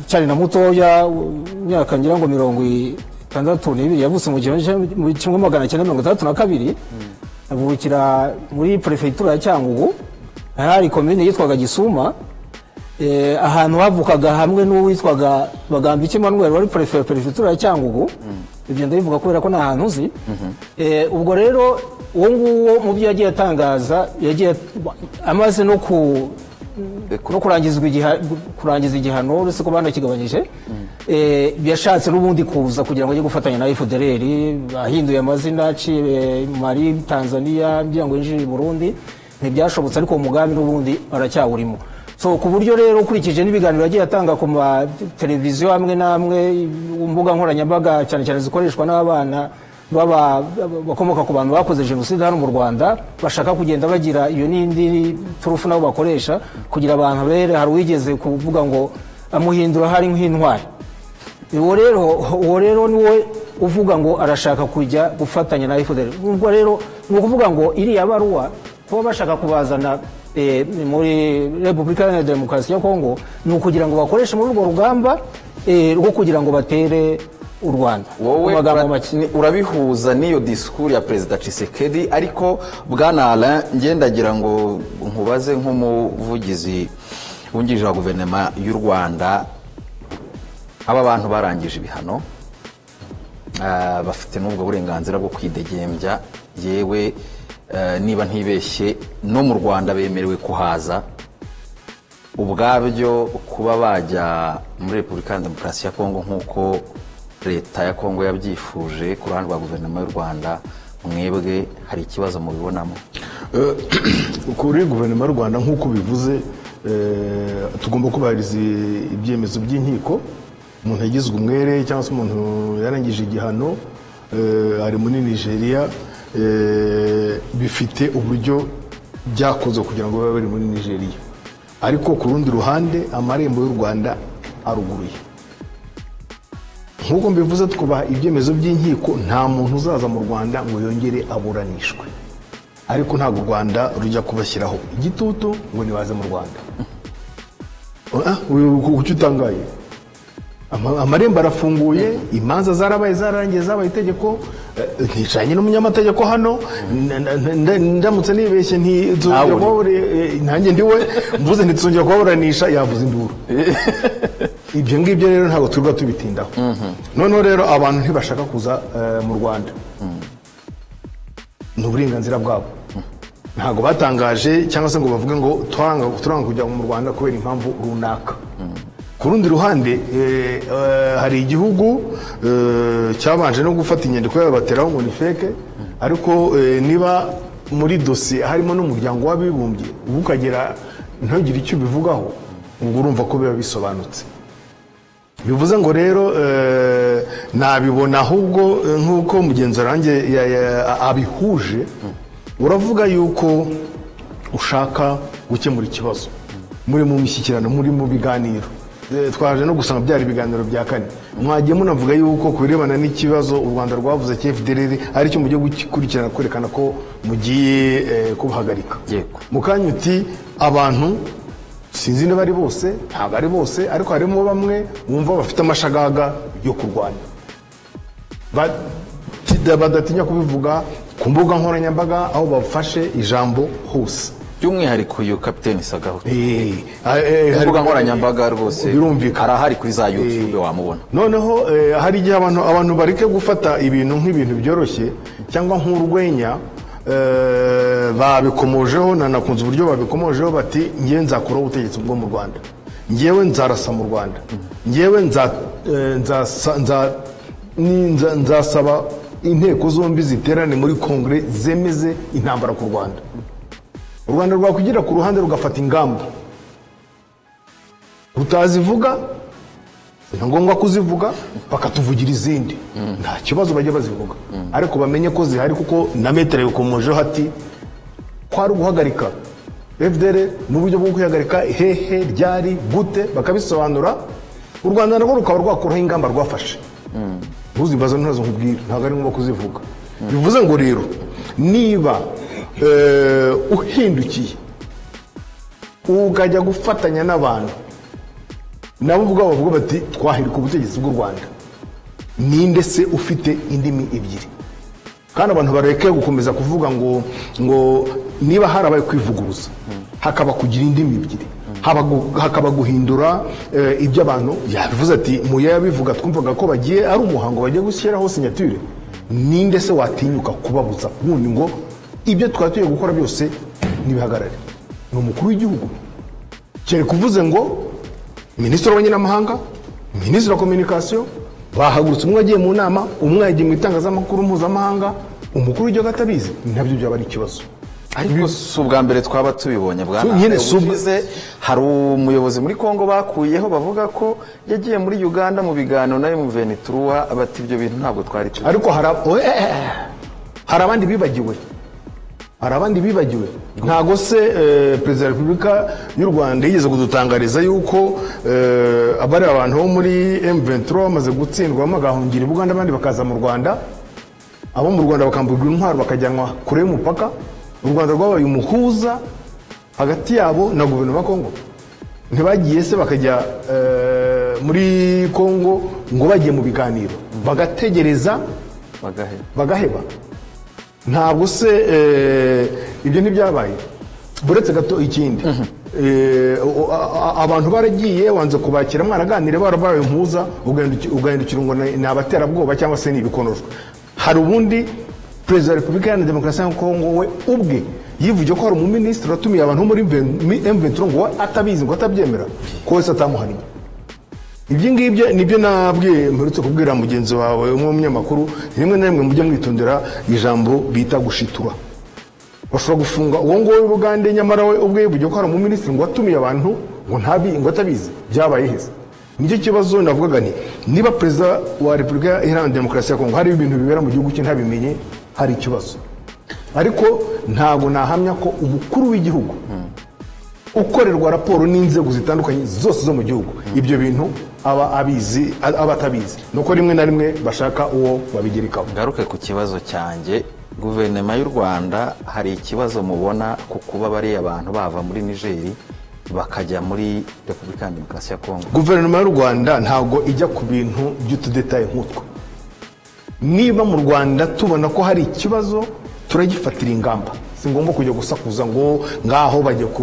cyane na mutoya imyaka ngira ngo mirongo itandatu n'ibiri yavutse mu gihumbi kimwe- mu kimwe magana cyenda mirongo itandatu na kabiri avukira muri perefegitura ya cyangugu hari komine yitwaga gisuma eh, ahantu havukaga hamwe n'uwitwaga bagambiki manuel wari perefe wa perefegitura ya cyangugu ibyo ndabivuga kubera ko ni ahantu uzi Eh, ubwo rero uwo nguwo mu byo yagiye atangaza yagiye amaze no ku no kurangizwa igiha- kurangiza igihano uretse ko banakigabanyije Eh, yashatse n'ubundi kuza kugira ngo ajye gufatanya na fdr ahinduye amazina aciye mari tanzania kugira ngo yinjire i burundi ntibyashobotse ariko uwo mugambi n'ubundi aracyawurimo so ku buryo rero ukurikije n'ibiganiro yagiye atanga ku mateleviziyo amwe n'amwe mbuga nkoranyambaga cyane cyane zikoreshwa n'abana baba bakomoka ku bantu bakoze jenoside hano mu rwanda bashaka kugenda bagira iyo n'indi turufu nabo bakoresha kugira abantu bere hari uwigeze kuvuga ngo amuhindura hari nk'intwari uwo rero uwo rero niwe uvuga ngo arashaka kujya gufatanya na fdr ubwo rero ni ukuvuga ngo iriya baruwa kuba bashaka kubazana eh, muri repubulika iharanira demokarasi ya kongo ni ukugira ngo bakoreshe muri urwo rugamba eh, rwo kugira ngo batere u rwanda wowe Mu magambo ura- make ni- urabihuza n'iyo disikuru ya perezida cisekedi ariko bwana alain ngendagira ngo nkubaze nk'umuvugizi wungirije wa guverinoma y'u rwanda aba bantu barangije ibihano ah, bafite n'ubwo burenganzira bwo kwidegembya yewe eh, niba ntibeshye no mu rwanda bemerewe kuhaza ubwabyo kuba bajya muri repubulika ya demokarasi ya kongo nk'uko leta ya kongo yabyifuje ku ruhande rwa guverinoma y'u rwanda mwebwe hari ikibazo mubibonamo Eh, kuri guverinoma y'u rwanda nk'uko ubivuze eh, tugomba kubahiriza ibyemezo by'inkiko umuntu yagizwe umwere cyangwa se umuntu yarangije igihano eh, ari muri nigeria eh, bifite uburyo byakoze kugira ngo babe bari muri nigeria ariko ku rundi ruhande amarembo y'u rwanda aruguruye nk'uko mbivuze twubaha ibyemezo by'inkiko nta muntu uzaza mu rwanda ngo yongere aburanishwe ariko ntabwo u rwanda rujya kubashyiraho igitutu ngo nibaze mu rwanda Ah, uyu- ku- kuki utangaye Ama- amarembo arafunguye imanza zarabaye zararangiye zabaye itegeko eh, nticanye n'umunyamategeko hano n- n- n- ndamutse nibeshye Ntawe ntizongera uri. kubaburira ntange ndiwe mvuze ntituzongera kubaburanisha yavuze induru ibyo ngibyo rero ntabwo turirwa tubitindaho noneho rero abantu ntibashaka kuza eh, mu rwanda ni uburenganzira bwabo ntabwo batangaje cyangwa se ngo bavuge ngo turanga turanga kujya mu rwanda kubera impamvu runaka ku rundi ruhande eh, eh, hari igihugu eh, cyabanje no gufata inyandiko yabo bateraho ngo ni feke ariko eh, niba muri dosiye harimo n'umuryango w'abibumbye ubu ukagera ntugire icyo ubivugaho ubwo urumva ko biba bisobanutse bivuze ngo rero eh, nabibona ahubwo eh, nk'uko mugenzi wanjye ya- ya- abihuje uravuga yuko ushaka gukemura ikibazo muri mu mishyikirano muri mu biganiro Eh, twaje no gusanga byari ibiganiro bya kane mwagiye munavuga yuko ku birebana n'ikibazo u rwanda rwavuze cy'efuperi aricyo mugiye gukurikirana kwerekana ko mugiye eh, kubuhagarika Yego. mukanya uti abantu sinzi niba ari bose ntabwo ari bose ariko harimo bamwe bumva bafite amashagaga yo kurwanya Ba- tida- badatinya kubivuga ku mbuga nkoranyambaga aho bafashe ijambo hose by'umwihariko uyu kapiteni sagaho Eh, ah, eh, ku hari- mbuga nkoranyambaga rwose birumvikana arahari kuri za youtube wamubona noneho eh, hari igihe abantu abantu bareke gufata ibintu nk'ibintu byoroshye cyangwa nk'urwenya eh, babikomojeho nanakunze uburyo babikomojeho bati ngewe nzakuraho ubutegetsi bwo mu rwanda ngewe nzarasa mu rwanda ngewe nza- eh, nzasa- nza- ni- nza- nzasaba inteko zombi ziterane muri kongere zemeze intambara ku rwanda u rwanda rwakwigira ku ruhande rugafata ingamba rutazivuga ni ngombwa kuzivuga bakatuvugira izindi nta kibazo bajya bazivuga ariko bamenye ko zihari kuko na metero yakomojeho ati ko ari uguhagarika fdr n'uburyo bwo kwihagarika hehe ryari gute bakabisobanura u rwanda narwo rukaba rwakuraho ingamba rwafashe ntuzibaze ntazo nkubwira ntabwo ari ngombwa kuzivuga bivuze ngo rero niba eh, uhindukiye ukajya gufatanya n'abantu nabo ubwabo bavuga bati twahirika ubutegetsi bw'u rwanda ninde se ufite indimi ebyiri kandi abantu bareke gukomeza kuvuga ngo ngo niba harabaye kwivuguruza hakaba kugira indimi ebyiri haba gu- hakaba guhindura eh, ibyo abantu yabivuze ati muya yabivuga twumvaga ko bagiye ari umuhango bagiye gushyiraho sinyature ninde se watinyuka kubabuza wundi ngo ibyo twari tugiye gukora byose n'ibihagarare ni umukuru w'igihugu kereka uvuze ngo minisitiri w'abanyamahanga minisitiri wa kominikasiyo bahagurutse umwe yagiye mu nama umwe yagiye mu itangazamakuru mpuzamahanga umukuru w'igihugu atabizi nabyo byaba ari ikibazo ariko si ubwa mbere twaba tubibonye bwa Tu- nyine si ubwa- ushize hari umuyobozi muri congo bakuyeho bavuga ko yagiye muri uganda mu biganiro na mvenituruwa bati ibyo bintu ntabwo twari tuzi ariko hari ab- oe- eh, eh. hari abandi bibagiwe hari abandi bibagiwe ntago se eh, perezida wa repubulika y'u rwanda yigeze kudutangariza yuko eh, abari abantu bo muri M23 bamaze gutsindwamo bagahungira i buganda abandi bakaza mu rwanda abo mu rwanda bakambugwa intwaro bakajyanwa kure y'umupaka u rwanda rwabaye umuhuza hagati yabo na guverinoma ya kongo ntibagiye se bakajya eh, muri kongo ngo bagiye mu biganiro bagategereza bagaheba bagaheba ntabwo se eh, ibyo ntibyabaye buretse gato ikindi Eh, o- a- a- abantu baragiye wanze kubakira mwaraganire barabaye impuza ugahinduki- ugahindukira ngo ni ni abaterabwoba cyangwa se ni ibikonoshwa hari ubundi perezida wa repubulika iharanira demokarasi ya kongo we ubwe yivugiye ko hari umuminisitiri watumiye abantu bo muri M23 ngo we atabizi ngo atabyemera ko wese atamuhannye ibyo ngibyo nibyo nabwiye mperutse kubwira mugenzi wawe w'umunyamakuru rimwe na rimwe mujya mwitondera ijambo bita gushitura bashobora gufunga uwo nguwo w'ubugande nyamara we ubwe yivugiye ko hari umuminisitiri ngo watumiye abantu ngo ntabi ngo atabizi byabaye heza nicyo kibazo navugaga nti niba perezida wa repubulika iharanira demokarasi ya kongo hari ibintu bibera mu gihugu cye ntabimenye hari ikibazo ariko ntabwo nahamya ko umukuru w'igihugu ukorerwa raporo n'inzego zitandukanye zose zo mu gihugu ibyo bintu aba abizi aba atabizi ni uko rimwe na rimwe bashaka uwo babigerekaho ngaruke ku kibazo cyanjye guverinoma y'u rwanda hari ikibazo mubona ku kuba bariya abantu bava muri nigeri bakajya muri repubulika ya demokarasi ya kongo guverinoma y'u rwanda ntabwo ijya ku bintu by'utudetaye nk'utwo niba mu rwanda tubona ko hari ikibazo turagifatira ingamba si ngombwa kujya gusakuza ngo ngaho bajya ku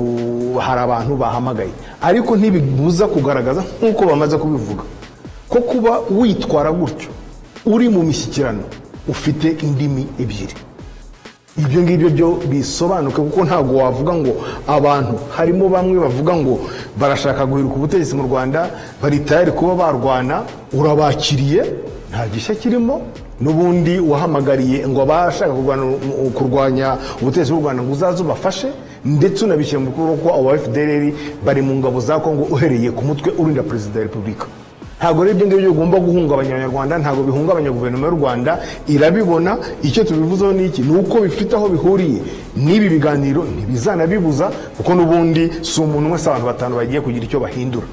hari abantu bahamagaye ariko ntibibuza kugaragaza nk'uko bamaze kubivuga ko kuba witwara gutyo uri mu mishyikirano ufite indimi ebyiri ibyo ngibyo byo bisobanuke kuko ntabwo wavuga ngo abantu harimo bamwe bavuga ngo barashaka guheruka ubutegetsi mu rwanda baritayari kuba barwana urabakiriye nta gishya kirimo n'ubundi wahamagariye ngo abashaka kurwana- kurwanya ubutegetsi bw'u rwanda ngo uzaze ubafashe ndetse unabishyira mu bikorwa ko abo fdr bari mu ngabo za kongo uhereye ku mutwe urinda perezida wa repubulika ntabwo ari ibyo ngibyo bigomba guhungabanya abanyarwanda ntabwo bihungabanya guverinoma y'u rwanda irabibona icyo tubivuzeho ni iki ni uko bifite aho bihuriye n'ibi biganiro ntibizanabibuza kuko n'ubundi si umuntu wese abantu batanu bagiye kugira icyo bahindura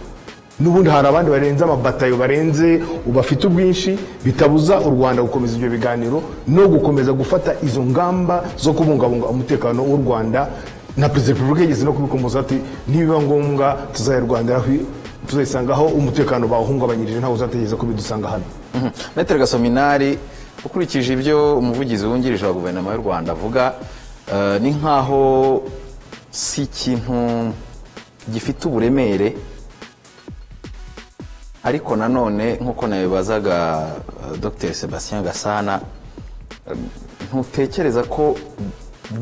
n'ubundi hari abandi barenze amabatayo barenze bafite ubwinshi bitabuza u rwanda gukomeza ibyo biganiro no gukomeza gufata izo ngamba zo kubungabunga umutekano w'u rwanda na perezida wa repubulika yigeze no kubikomoza ati nibiba ngombwa tuzayirwandiraho tuzayisangaho umutekano bawuhungabanyirije ntawe uzatekereza ko bidusanga hano metero gasominari ukurikije ibyo umuvugizi wungirije wa guverinoma y'u rwanda avuga eh, ni nk'aho si ikintu gifite uburemere ariko nanone nk'uko nabibazaga eh, dr sebastien gasana eh, ntutekereza ko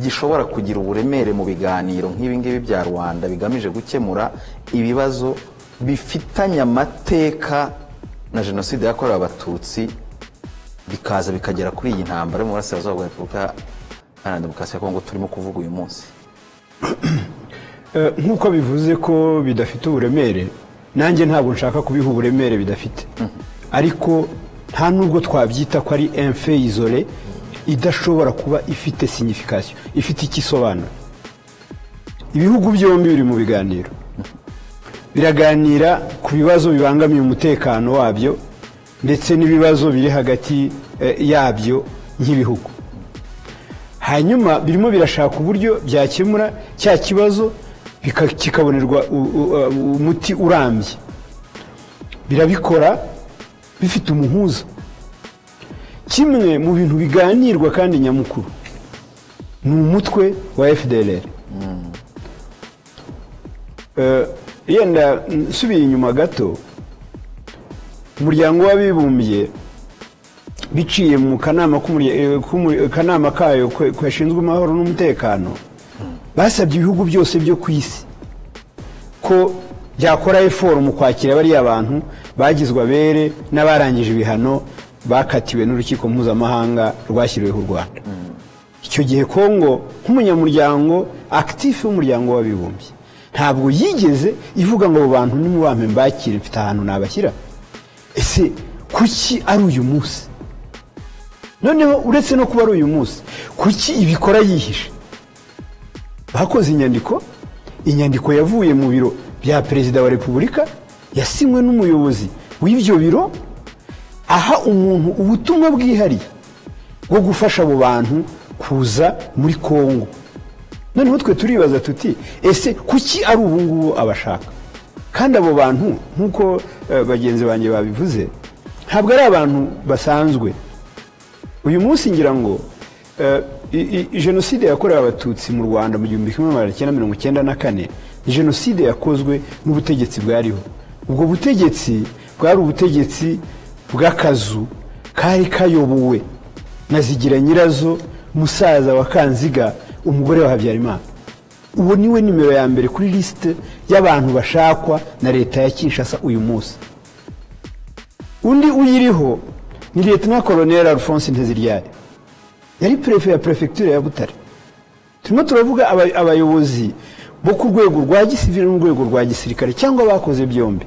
gishobora kugira uburemere mu biganiro nk'ibi ngibi bya rwanda bigamije gukemura ibibazo bifitanye amateka na jenoside yakorewe abatutsi bikaza bikagera kuri iyi ntambara yo mu burasirazuba bwa repubulika iharanira demokarasi ya kongo turimo kuvuga uyu munsi Eh, nk'uko bivuze ko bidafite uburemere nanjye ntabwo nshaka kubiha uburemere bidafite ariko nta n'ubwo twabyita ko ari emfe izore idashobora kuba ifite signification ifite icyo isobanura ibihugu byombi biri mu biganiro biraganira ku bibazo bibangamiye umutekano wabyo ndetse n'ibibazo biri hagati eh, yabyo nk'ibihugu hanyuma birimo birashaka uburyo byakemura cya kibazo bika- kikabonerwa u- u- uh, umuti urambye birabikora bifite umuhuza kimwe mu bintu biganirwa kandi nyamukuru ni umutwe wa fdr Eh, yenda nsubiye inyuma gato umuryango w'abibumbye biciye mu kanama k'umurya- eh, k'umu- kanama kayo kwe- gashinzwe amahoro n'umutekano basabye ibihugu byose byo ku isi ko byakora eforo mu kwakira bariya bantu bagizwe abere n'abarangije ibihano bakatiwe n'urukiko mpuzamahanga rwashyiriweho u rwanda icyo gihe kongo nk'umunyamuryango akitifu w'umuryango w'abibumbye ntabwo yigeze ivuga ngo abo bantu nimubampe mbakire mfite ahantu nabashyira ese kuki ari uyu munsi noneho uretse no kuba ari uyu munsi kuki ibikora yihishe bakoze inyandiko inyandiko yavuye mu biro bya perezida wa repubulika yasinywe n'umuyobozi w'ibyo biro aha umuntu ubutumwa bwihariye bwo gufasha abo bantu kuza muri kongo noneho twe turibaza tuti ese kuki ari ubu ngubu abashaka kandi abo bantu nk'uko eh, bagenzi banjye babivuze ntabwo ari abantu basanzwe uyu munsi ngira ngo eh, i- i- jenoside yakorewe abatutsi mu rwanda mu gihumbi kimwe magana cyenda mirongo icyenda na kane ni jenoside yakozwe n'ubutegetsi bwariho ubwo butegetsi bwari ubutegetsi bw'akazu kari kayobowe na zigira nyirazo musaza wa kanziga umugore wa habyarimana uwo niwe nimero ya mbere kuri lisite y'abantu bashakwa na leta ya kinshasa uyu munsi undi uyiriho ni leta koloneli alphonse nteziryari yari perefe ya perefegitura ya butare turimo turavuga aba- abayobozi bo ku rwego rwa gisivili n'urwego rwa gisirikare cyangwa abakoze byombi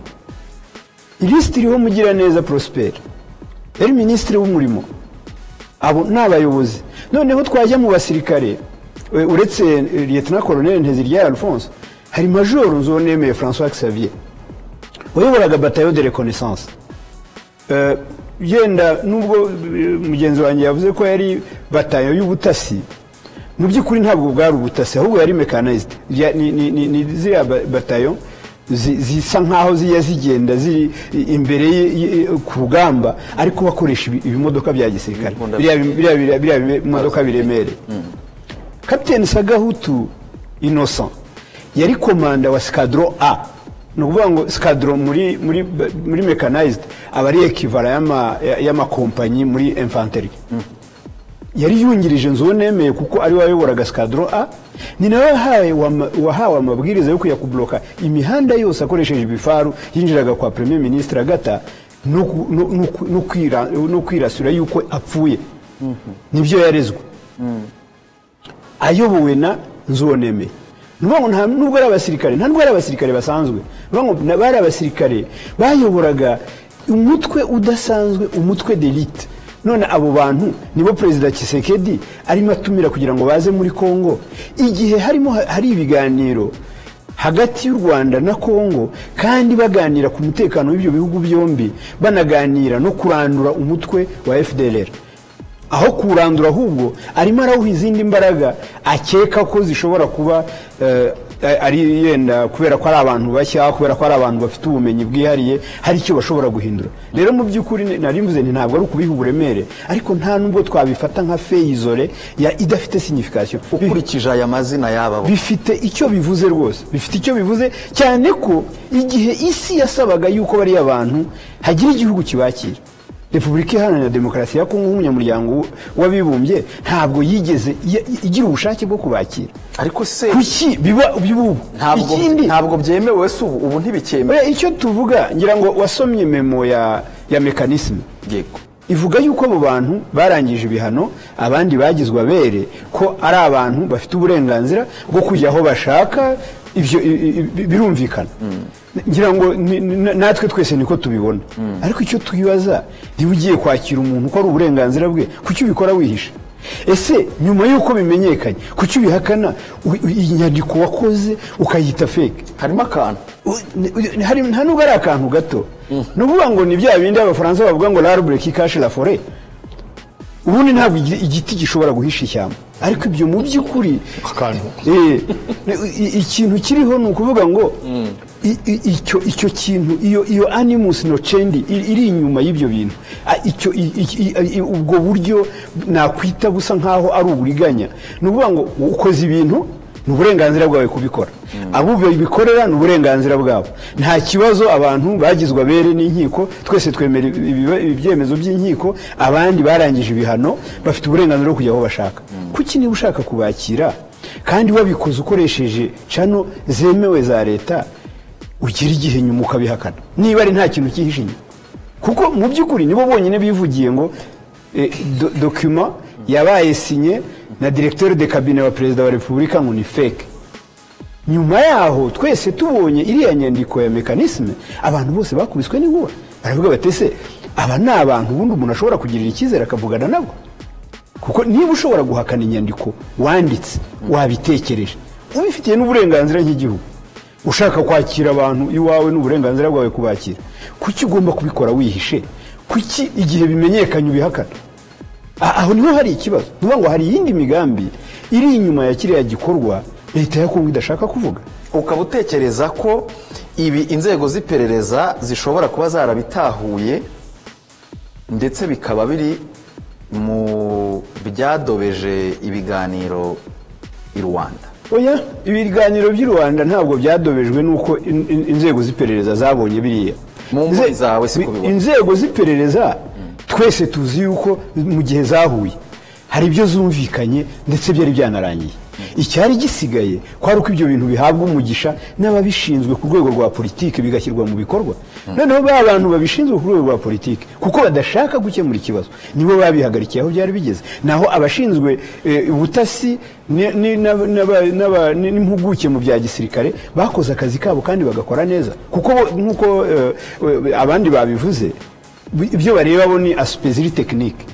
ilisiti iriho mugiraneza prosperi yari minisitiri w'umurimo abo ni abayobozi noneho twajya mu basirikare e, uretse e, liyetona koroneli nteziryayo alphonse hari majoro nzonemeye françois xavier wayoboraga batayo de reconnaissance Eh, yenda nubwo eh, mugenzi wanjye yavuze ko yari batayo y'ubutasi mu by'ukuri ntabwo bwari ubutasi ahubwo yari mechanized Ya- ni- ni- ni ni ziriya ba- batayo zi- zisa nkaho zijya zigenda ziri i- imbere y- y- ku rugamba ariko bakoresha ibi- ibimodoka bya gisirikare Imbunda- biriya bi- biriya- biriya biriya bimodoka biremereye kapiteni sagahutu innocent yari komanda wa sikadro a ni ukuvuga ngo sikadro muri muri muri mechanized aba ari ekivara y'ama- y'amakompanyi muri infanteri yari yungirije nzu nemeye kuko ari we wayoboraga sikadro a ni nawe wahawe wama- wahawe amabwiriza yo kujya kubloka imihanda yose akoresheje ibifaru yinjiraga kwa premier ministre agata no ku- no- no ku- no kwira- no kwirasura yuko apfuye nibyo yarezwe ayobowe na nzuwonemeye ni ukuvuga ngo nta nubwo ari abasirikare nta nubwo ari abasirikare basanzwe ni ukuvuga ngo na- bari abasirikare bayoboraga umutwe udasanzwe umutwe delite none abo bantu nibo perezida kisekedi arimo atumira kugira ngo baze muri kongo igihe harimo ha- hari ibiganiro hagati y'u rwanda na kongo kandi baganira ku mutekano w'ibyo bihugu byombi banaganira no kurandura umutwe wa fdlr aho kuwurandura ahubwo arimo arawuha izindi mbaraga akeka ko zishobora kuba eh, ari yenda kubera ko ari abantu bashya kubera ko ari abantu bafite ubumenyi bwihariye hari icyo bashobora guhindura rero mu by'ukuri ni- nari mvuze nti ntabwo ari ukubiha uburemere ariko nta nubwo twabifata nka feyizore ya idafite signification ukurikije aya mazina y'aba bo bifite icyo bivuze rwose bifite icyo bivuze cyane ko igihe isi yasabaga yuko bariya bantu hagira igihugu kibakira repubulika iharanira demokarasi ya kongo nk'umunyamuryango w'abibumbye ntabwo yigeze ya- igira ubushake bwo kubakira ariko se kuki biba by'ubu ntabwo ikindi ntabwo byemewe se ubu ubu ntibikemewe oya, icyo tuvuga ngira ngo wasomye memo ya ya mekanisme yego ivuga yuko abo bantu barangije ibihano abandi bagizwe abere ko ari abantu bafite uburenganzira bwo kujya aho bashaka ibyo i- i- i- birumvikana ngira ngo ni- ni- natwe twese niko tubibona ariko icyo twibaza niba ugiye kwakira umuntu ko ari uburenganzira bwe kuki ubikora wihishe ese nyuma y'uko bimenyekanye kuki ubihakana U- u- inyandiko wakoze ukayita fake harimo akantu U- ni- u- hari nta nubwo ari akantu gato ni ukuvuga ngo ni bya bindi abafaransa bavuga ngo l'arbre qui cache la forêt ubundi ntabwo igi- igiti gishobora guhisha ishyamba ariko ibyo mu by'ukuri akantu Eh, i- i- ikintu kiriho ni ukuvuga ngo i- i- icyo icyo kintu iyo iyo animus nocendi iri iri inyuma y'ibyo bintu A- icyo i- i- i- i- ubwo buryo nakwita busa nkaho ari uburiganya ni ukuvuga ngo ukoze ibintu ni uburenganzira bwawe kubikora abo babikorera ni uburenganzira bwabo nta kibazo abantu bagizwe abere n'inkiko twese twemera ibi- ibi- ibyemezo by'inkiko abandi barangije ibihano bafite uburenganzira bwo kujya aho bashaka kuki niba ushaka kubakira kandi wabikoze ukoresheje cano zemewe za leta ugira igihe nyuma ukabihakana niba ari nta kintu cyihishe inyuma kuko mu by'ukuri nibo bonyine bivugiye ngo eh, do- dokima yabaye sinye na directeur de kabine wa perezida wa repubulika ngo ni fake nyuma yaho twese tubonye iriya nyandiko ya mekanisme abantu bose bakubiswe n'inkuba baravuga bati ese aba ni abantu ubundi umuntu ashobora kugirira icyizere akavugana nabo kuko niba ushobora guhakana inyandiko wanditse wabitekereje ubifitiye n'uburenganzira nk'igihugu ushaka kwakira abantu iwawe n'uburenganzira bwawe kubakira kuki ugomba kubikora wihishe kuki igihe bimenyekanye ubihakana A- aho niho hari ikibazo ni ukuvuga ngo hari iyindi migambi iri inyuma ya kiriya gikorwa leta ya kongo idashaka kuvuga ukaba utekereza ko ibi inzego z'iperereza zishobora kuba zarabitahuye ndetse bikaba biri mu byadobeje ibiganiro i rwanda oya ibiganiro by'i rwanda ntabwo byadobejwe n'uko in- in- inzego z'iperereza zabonye biriya Mu mboni Inze- zawe siko bi- ubibona. inzego z'iperereza twese tuzi yuko mu gihe zahuye hari ibyo zumvikanye ndetse byari byanarangiye icyari gisigaye kwari uko ibyo bintu bihabwa umugisha n'ababishinzwe ku rwego rwa politiki bigashyirwa mu bikorwa noneho ba bantu babishinzwe ku rwego rwa politiki kuko badashaka gukemura ikibazo nibo babihagarikiye aho byari bigeze naho abashinzwe eh, ubutasi ni- ni- n'aba- n'aba- n'aba- ni- n'impuguke mu bya gisirikare bakoze akazi kabo kandi bagakora neza kuko bo- nk'uko eh, eh, abandi babivuze ibyo bareba bo ni asipeziri tekinike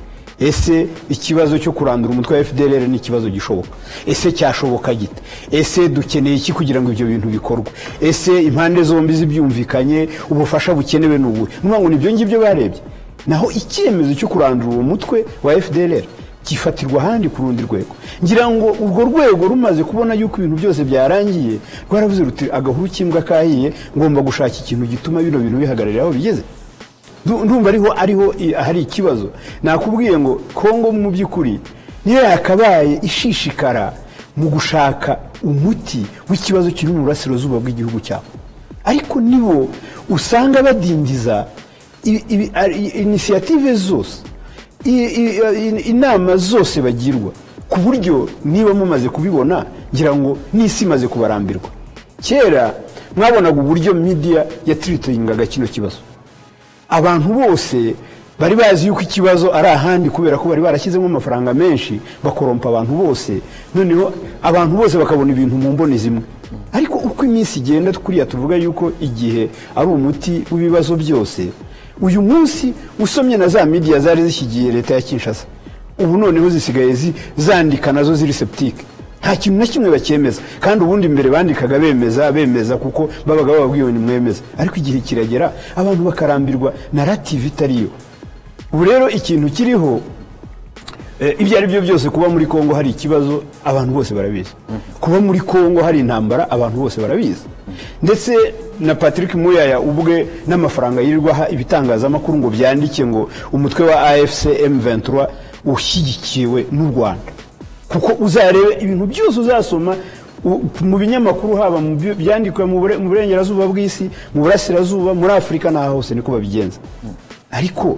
ese ikibazo cyo kurandura umutwe wa fdr ni ikibazo gishoboka ese cyashoboka gite ese dukeneye iki kugira ngo ibyo bintu bikorwe ese impande zombi zibyumvikanye ubufasha bukenewe ni ubuhe ni ukuvuga ngo nibyo ngibyo barebye naho icyemezo cyo kurandura uwo mutwe wa fdr gifatirwa ahandi ku rundi rwego ngira ngo urwo rwego rumaze kubona yuko ibintu byose byarangiye rwaravuze ruti agahuru k'imbwa kahiye ngomba gushaka ikintu gituma bino bintu bihagararira aho bigeze Ndu- ndumva ariho ariho i- hari ikibazo nakubwiye ngo kongo mu by'ukuri niyo yakabaye ishishikara mu gushaka umuti w'ikibazo kiri mu burasirazuba bw'igihugu cyabo ariko nibo usanga badindiza ibi- ibi- ari- inisiyative zose i- i- i- inama zose bagirwa ku buryo niba mumaze kubibona ngira ngo n'isi imaze kubarambirwa kera mwabonaga uburyo midiya yatiritingaga kino kibazo abantu bose bari bazi yuko ikibazo ari ahandi kubera ko bari barashyizemo amafaranga menshi bakorompa abantu bose noneho abantu bose bakabona ibintu mu mboni zimwe ariko uko iminsi igenda kuriya tuvuga yuko igihe ari umuti w'ibibazo byose uyu munsi usomye na za midiya zari zishyigiye leta ya kinshasa ubu noneho zisigaye zi- zandika nazo ziri septike nta kintu na kimwe bacyemeza kandi ubundi mbere bandikaga bemeza bemeza kuko babaga bababwiwe nimwemeza ariko igihe kiragera abantu bakarambirwa narativu itariyo ubu rero ikintu kiriho Eh, ibyo ari byo byose kuba muri kongo hari ikibazo abantu bose barabizi kuba muri kongo hari intambara abantu bose barabizi ndetse na patrick muyaya ubwe n'amafaranga yirirwa aha ibitangazamakuru ngo byandike ngo umutwe wa afc m23 ushyigikiwe n'u rwanda kuko uzarebe ibintu byose uzasoma u- mu binyamakuru haba mu byo- byandikwa mu bure- mu burengerazuba bw'isi mu burasirazuba muri afurika n'aho hose niko babigenza ariko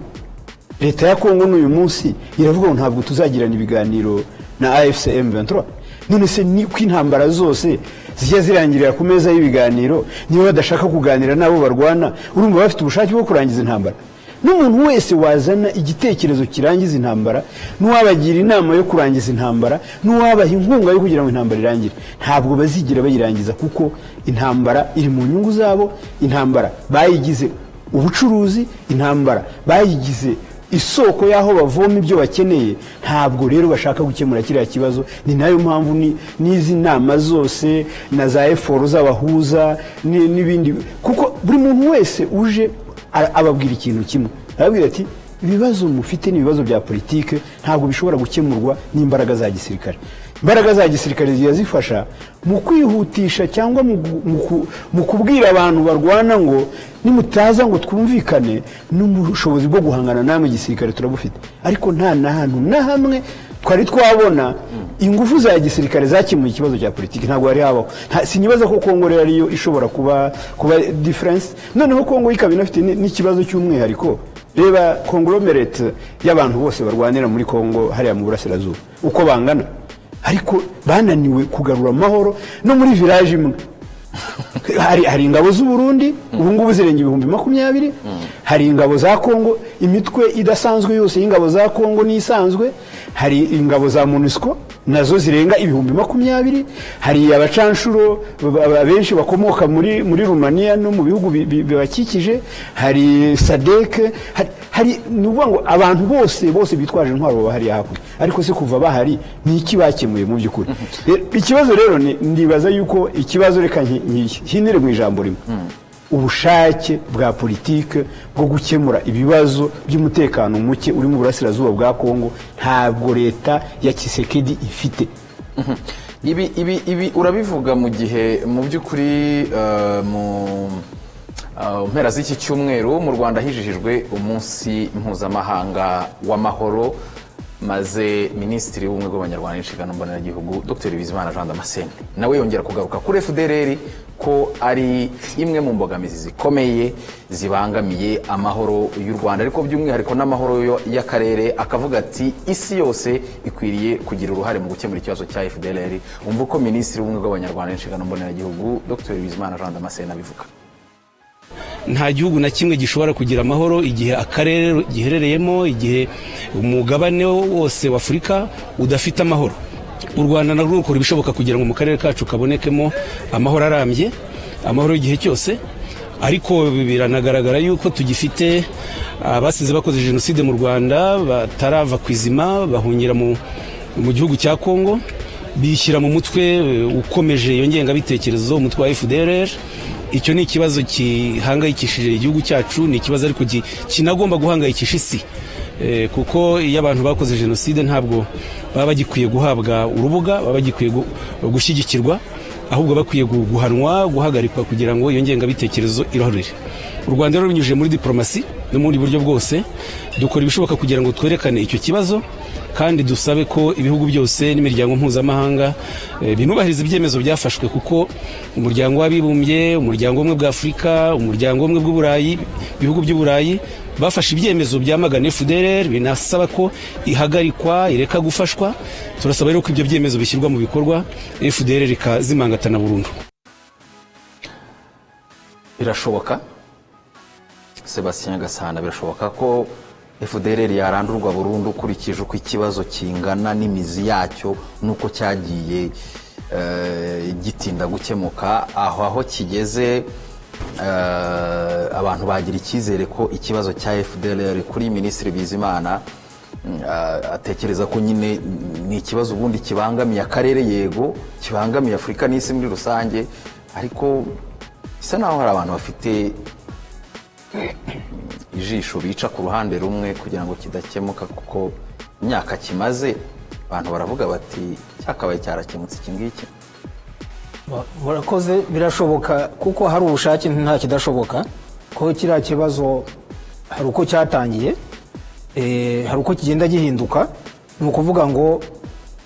leta ya kongo n'uyu munsi iravuga ngo ntabwo tuzagirana ibiganiro na afc m23 none se ni ko intambara zose zijya zirangirira ku meza y'ibiganiro niba badashaka kuganira n'abo barwana urumva bafite ubushake bwo kurangiza intambara n'umuntu wese wazana igitekerezo kirangiza intambara n'uwabagira inama yo kurangiza intambara n'uwabaha inkunga yo kugira ngo intambara irangire ntabwo bazigira bayirangiza kuko intambara iri mu nyungu zabo intambara bayigize ubucuruzi intambara bayigize isoko y'aho bavoma ibyo bakeneye ntabwo rero bashaka gukemura kiriya kibazo ni nayo mpamvu ni- n'izi nama zose na za eforo z'abahuza ni- n'ibindi kuko buri muntu wese uje a- ababwira ikintu kimwe arababwira ati ibibazo mufite ni ibibazo bya politike ntabwo bishobora gukemurwa n'imbaraga za gisirikare imbaraga za gisirikare ziba zifasha mu kwihutisha cyangwa mu gu- mu ku- mu kubwira abantu barwana ngo nimutaza ngo twumvikane n'ubushobozi bwo guhangana namwe gisirikare turabufite ariko nta na hantu na hamwe twari twabona ingufu za gisirikare zakemuye ikibazo cya politiki ntabwo hari habaho Nta- sinibaza ko kongo rero ariyo ishobora kuba kuba difference noneho kongo ikaba inafite ni- n'ikibazo cy'umwihariko reba kongoromerete y'abantu bose barwanira muri kongo hariya mu burasirazuba uko bangana ariko bananiwe kugarura amahoro no muri village imwe hari, hari ingabo z'uburundi ubu ngubu zirenga ibihumbi makumyabiri hari ingabo za kongo imitwe idasanzwe yose y'ingabo za kongo n'isanzwe hari ingabo za monusco nazo zirenga ibihumbi makumyabiri hari abacanshuro ba- ba- benshi bakomoka muri muri rumaniya no mu bihugu bi- bi- bibakikije hari sadeke hari- hari ni ukuvuga ngo abantu bose bose bitwaje intwaro baba hariya hakurya ariko se kuva bahari ni iki bakemuye mu by'ukuri Rero, ikibazo rero ni- ndibaza yuko ikibazo reka nki- nki- nhinire mu ijambo rimwe ubushake bwa politike bwo gukemura ibibazo by'umutekano muke uri mu burasirazuba bwa kongo ntabwo leta ya kisekedi ifite ibi ibi ibi urabivuga mu gihe mu by'ukuri eh, mu eh, mpera z'iki cyumweru mu rwanda hijijijwe umunsi mpuzamahanga w'amahoro maze minisitiri w'ubumwe bw'abanyarwanda n'inshingano mboneragihugu dr bizimana jean damascene nawe yongera kugaruka kuri fdr ko ari imwe mu mbogamizi zikomeye zibangamiye amahoro y'u rwanda ariko by'umwihariko n'amahoro yo- y'akarere akavuga ati isi yose ikwiriye kugira uruhare mu gukemura ikibazo cya fdr umva uko minisitiri w'ubumwe bw'abanyarwanda n'inshingano mboneragihugu dr bizimana jean damascene abivuga nta gihugu na kimwe gishobora kugira amahoro igihe akarere giherereyemo igihe umugabane wose w'afurika udafite amahoro u rwanda narwo rukora ibishoboka kugira ngo mu karere kacu kabonekemo amahoro arambye amahoro y'igihe cyose ariko biranagaragara yuko tugifite abasize bakoze jenoside mu rwanda batarava ku izima bahungira mu, mu gihugu cya kongo bishyira mu mutwe e, ukomeje iyo ngengabitekerezo umutwe wa fdr icyo ni ikibazo gihangayikishije igihugu cyacu ni ikibazo ariko gi- kinagomba guhangayikisha isi Eh, kuko iyo abantu bakoze jenoside ntabwo baba bagikwiye guhabwa urubuga baba bagikwiye gu- gushyigikirwa ahubwo bakwiye gu- guhanwa guhagarikwa kugira ngo iyo ngengabitekerezo irohorere u rwanda rero runyujije muri diporomasi no mu bundi buryo bwose dukora ibishoboka kugira ngo twerekane icyo kibazo kandi dusabe ko ibihugu byose n'imiryango mpuzamahanga eh, binubahiriza ibyemezo byafashwe kuko umuryango w'abibumbye umuryango w'ubumwe bwa afurika umuryango w'ubumwe bw'uburayi ibihugu by'uburayi bafashe ibyemezo byamagana fdr binasaba ko ihagarikwa ireka gufashwa turasaba rero ko ibyo byemezo bishyirwa mu bikorwa fdr ikazimangatana burundu birashoboka sebastien gasana birashoboka ko fdr yarandurwa burundu ukurikije uko ikibazo kingana n'imizi yacyo n'uko cyagiye eh, gitinda gukemuka aho aho kigeze eh, abantu bagira icyizere ko ikibazo cya fdr kuri minisitiri bizimana Mm, a- atekereza ko nyine mm, ni ikibazo ubundi kibangamiye akarere yego kibangamiye afurika n'isi muri rusange ariko bisa naho hari abantu bafite mm, ijisho bica ku ruhande rumwe kugira ngo kidakemuka kuko imyaka kimaze abantu baravuga bati cyakabaye cyarakemutse iki ngiki Ba- murakoze birashoboka kuko hari ubushake nta kidashoboka ko kiriya kibazo hari uko cyatangiye eh, hari uko kigenda gihinduka ni ukuvuga ngo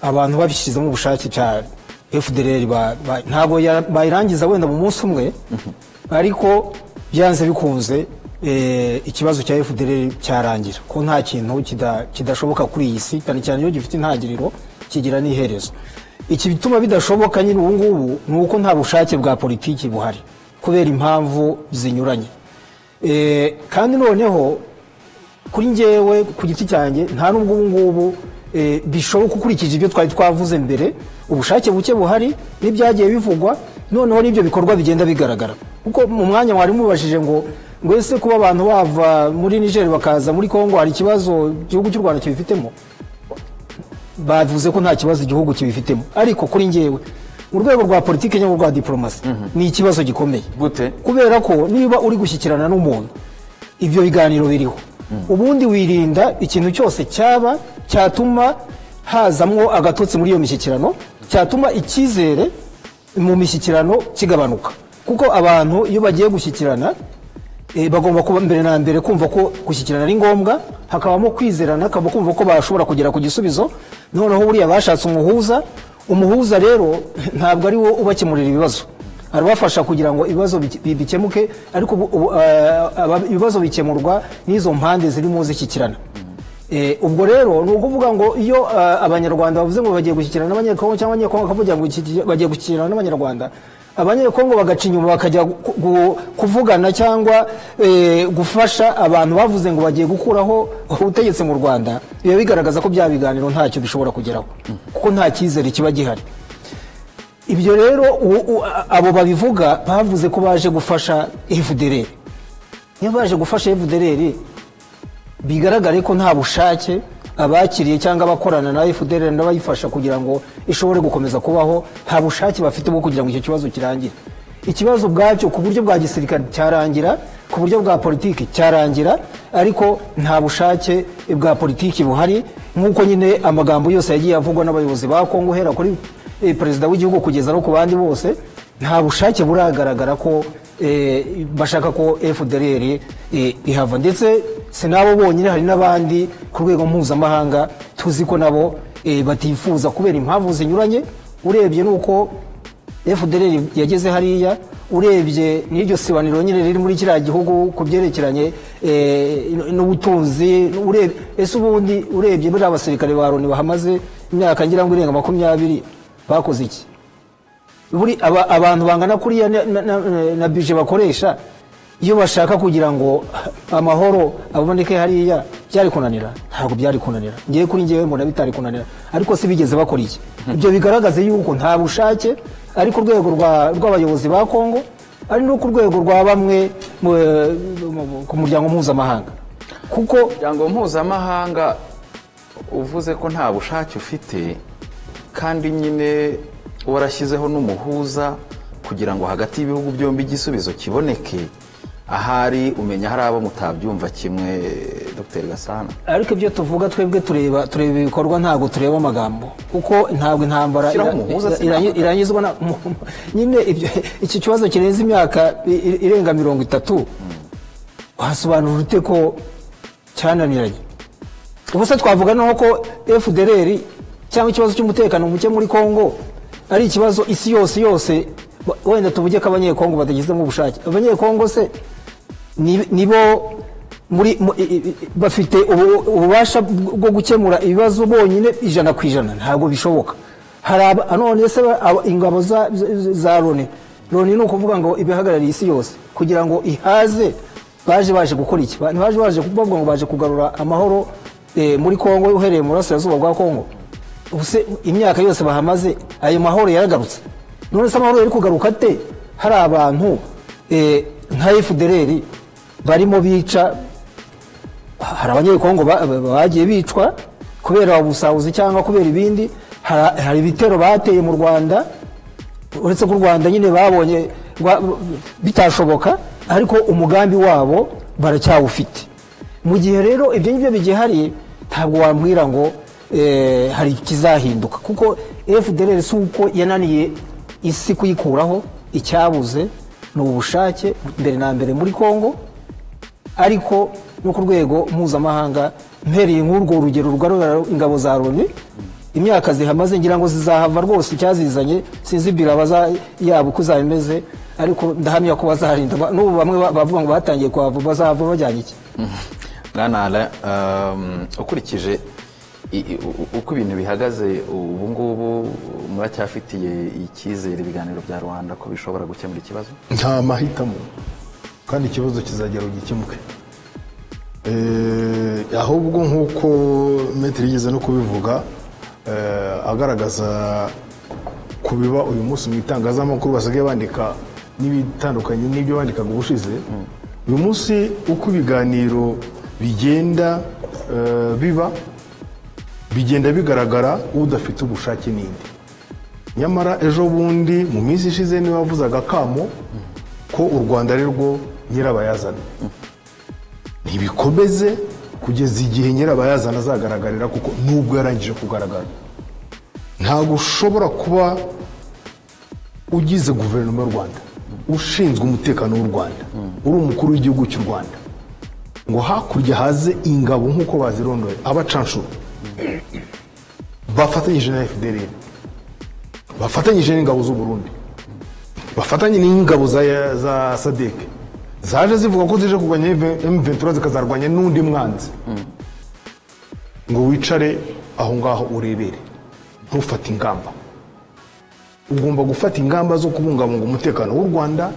abantu babishyizemo ubushake cya fdr ba- ba- ntabwo ya- bayirangiza wenda mu munsi umwe ariko byanze bikunze eh, ikibazo cya fdr cyarangira ko nta kintu kida- kidashoboka kuri iyi si cyane cyane iyo gifite intangiriro kigira n'iherezo iki bituma bidashoboka nyine ubu ngubu ni uko nta bushake bwa politiki buhari kubera impamvu zinyuranye Eh, kandi noneho kuri njyewe ku giti cyanjye nta n'ubwo ubu ngubu eh, bishoboka ukurikije ibyo twari twavuze mbere ubushake buke buhari n'ibyagiye bivugwa noneho n'ibyo bikorwa bigenda bigaragara kuko mu mwanya mwari mubashije ngo ngo ese kuba abantu bava muri niger bakaza muri congo hari ikibazo igihugu cy'u rwanda kibifitemo bavuze ko nta kibazo igihugu kibifitemo ariko kuri njyewe mu rwego rwa politiki cyangwa rwa diporomasi ni ikibazo gikomeye gute kubera ko niba uri gushyikirana n'umuntu ibyo biganiro biriho ubundi wirinda ikintu cyose cyaba cyatuma hazamwo agatotsi muri iyo mishyikirano cyatuma icyizere mu mishyikirano kigabanuka kuko abantu iyo bagiye gushyikirana eh, bagomba kuba mbere na mbere kumva ko gushyikirana ari ngombwa hakabamo kwizerana hakaba kumva ko bashobora kugera ku gisubizo noneho buriya bashatse umuhuza umuhuza rero ntabwo ari wo ubakemurira ibibazo arabafasha kugira ngo ibibazo bike- bi- bikemuke ariko ubu- ubu, eh, aba- ibibazo bikemurwa n'izo mpande zirimo zishyikirana Eh, ubwo rero ni ukuvuga ngo iyo eh, abanyarwanda bavuze ngo bagiye gushyikirana n'abanyekongo cyangwa abanyekongo bakavuga ngo iki- bagiye gushyikirana n'abanyarwanda abanyekongo bagaca inyuma bakajya gu- gu- kuvugana cyangwa eh, gufasha abantu bavuze ngo bagiye gukuraho ubutegetsi mu rwanda biba bigaragaza ko bya biganiro ntacyo bishobora kugeraho kuko nta cyizere kiba gihari ibyo rero u- u- a- abo babivuga bavuze ko baje gufasha fdr niba baje gufasha fdr bigaragare ko nta bushake abakiriye cyangwa abakorana na fdr n'abayifasha kugira ngo ishobore gukomeza kubaho nta bushake bafite bwo kugira ngo icyo kibazo kirangire ikibazo ubwacyo ku buryo bwa gisirikare cyarangira ku buryo bwa politiki cyarangira ariko nta bushake bwa politiki buhari nk'uko nyine amagambo yose yagiye avugwa n'abayobozi ba kongo uhera kuri eh, perezida w'igihugu kugeza no ku bandi bose nta bushake buragaragara ko eh, bashaka ko fdr eh, ihava ndetse si nabo bonyine hari n'abandi ku rwego mpuzamahanga tuzi ko nabo eh, batifuza kubera impamvu zinyuranye urebye n'uko fdr yageze hariya urebye n'iryo sibaniro nyine riri muri kiriya gihugu ku byerekeranye eh, n'ubutunzi urebye- ese ubundi urebye buriya abasirikare ba loni bahamaze imyaka ngira ngo irenga makumyabiri bakoze iki buri aba- abantu bangana kuriya na- na- na- na bije bakoresha iyo bashaka kugira ngo amahoro aboneke hariya byari kunanira ntabwo byari kunanira ngewe kuri ngewe mbona bitari kunanira ariko si bigeze bakora iki ibyo bigaragaza yuko nta bushake ari ku rwego rwa- rw'abayobozi ba kongo ari no ku rwego rwa bamwe mu- mu- ku muryango mpuzamahanga kuko umuryango mpuzamahanga uvuze ko nta bushake ufite kandi nyine warashyizeho n'umuhuza kugira ngo hagati y'ibihugu byombi igisubizo kiboneke ahari umenya hari abo mutabyumva kimwe dr gasana ariko ibyo tuvuga twebwe tureba tureba ibikorwa ntabwo tureba amagambo kuko ntabwo intambara Shyiraho ira- umuhuza, ira- si intambara. irangi- irangizwa na mu- nyine ibyo- iki kibazo kirenze imyaka i- i- irenga mirongo itatu wasobanura ute ko cyananiranye ubu se twavuga naho ko fdr cyangwa ikibazo cy'umutekano muke muri congo ari ikibazo isi yose yose ba- wenda tuvuge ko abanyekongo batagizemo ubushake abanyekongo se ni- nibo muri mu- i- i- i- bafite ubu- ububasha bwo gukemura ibibazo bonyine ijana ku ijana ntabwo bishoboka hari aba- none se ba- aba- ingabo za- za- za loni loni ni ukuvuga ngo ibihagarariye isi yose kugira ngo ihaze baje baje gukora iki Ba- baje baje bavuga ngo baje kugarura amahoro eh, muri kongo uhereye mu burasirazuba bwa kongo ubuse imyaka yose bahamaze ayo mahoro yaragarutse none se amahoro yari kugaruka ate hari abantu eh, nka fdr barimo bica hari abanyekongo ba- ba- bagiye bicwa kubera ubusahuzi cyangwa kubera ibindi Hari- hari ibitero bateye mu rwanda uretse ko u rwanda nyine babonye rwa- bitashoboka ariko umugambi wabo baracyawufite mu gihe rero ibyo ngibyo bigihari ntabwo wambwira ngo eh, hari ikizahinduka kuko fdr si uko yananiye isi kuyikuraho icyabuze ni ubushake mbere na mbere muri congo ariko no ku rwego mpuzamahanga mpereye nk'urwo rugero rugaragara ingabo za loni imyaka zihamaze ngira ngo zizahava rwose icyazizanye sinzi biraba za- yabo uko izaba imeze ariko ndahamya ko bazarinda Ba- n'ubu bamwe ba- bavuga ngo batangiye kuhava bazahava bajyanye iki bwana Alain, um, ukurikije i- i- u- uko ibintu bihagaze ubu ngubu muracyafitiye icyizere ibiganiro bya rwanda ko bishobora gukemura ikibazo nta mahitamo kandi ikibazo kizagera gikemuke Eh, ahubwo nk'uko metero yigeze no kubivuga eh, agaragaza ku biba uyu munsi mu itangazamakuru basigaye bandika n'ibitandukanye n'ibyo bandikaga ubushize uyu munsi uko ibiganiro bigenda eh, biba bigenda bigaragara udafite ubushake n'indi nyamara ejo bundi mu minsi ishize niwe wavuze agakamo ko u rwanda ari rwo nyirabayazana ntibikomeze kugeza igihe nyirabayazana azagaragarira kuko nubwo yarangije kugaragara ntabwo ushobora kuba ugize guverinoma y'u rwanda ushinzwe umutekano w'u rwanda uri umukuru w'igihugu cy'u rwanda ngo hakurya haze ingabo nk'uko bazirondoye abacanshuro bafatanyije na fdr bafatanyije n'ingabo z'u Burundi bafatanye n'ingabo za, za sadek zaje zivuga ko zije kurwanya M23 zikazarwanya n'undi mwanzi ngo wicare aho ngaho urebere ntufate ingamba ugomba gufata ingamba zo kubungabunga umutekano w'u rwanda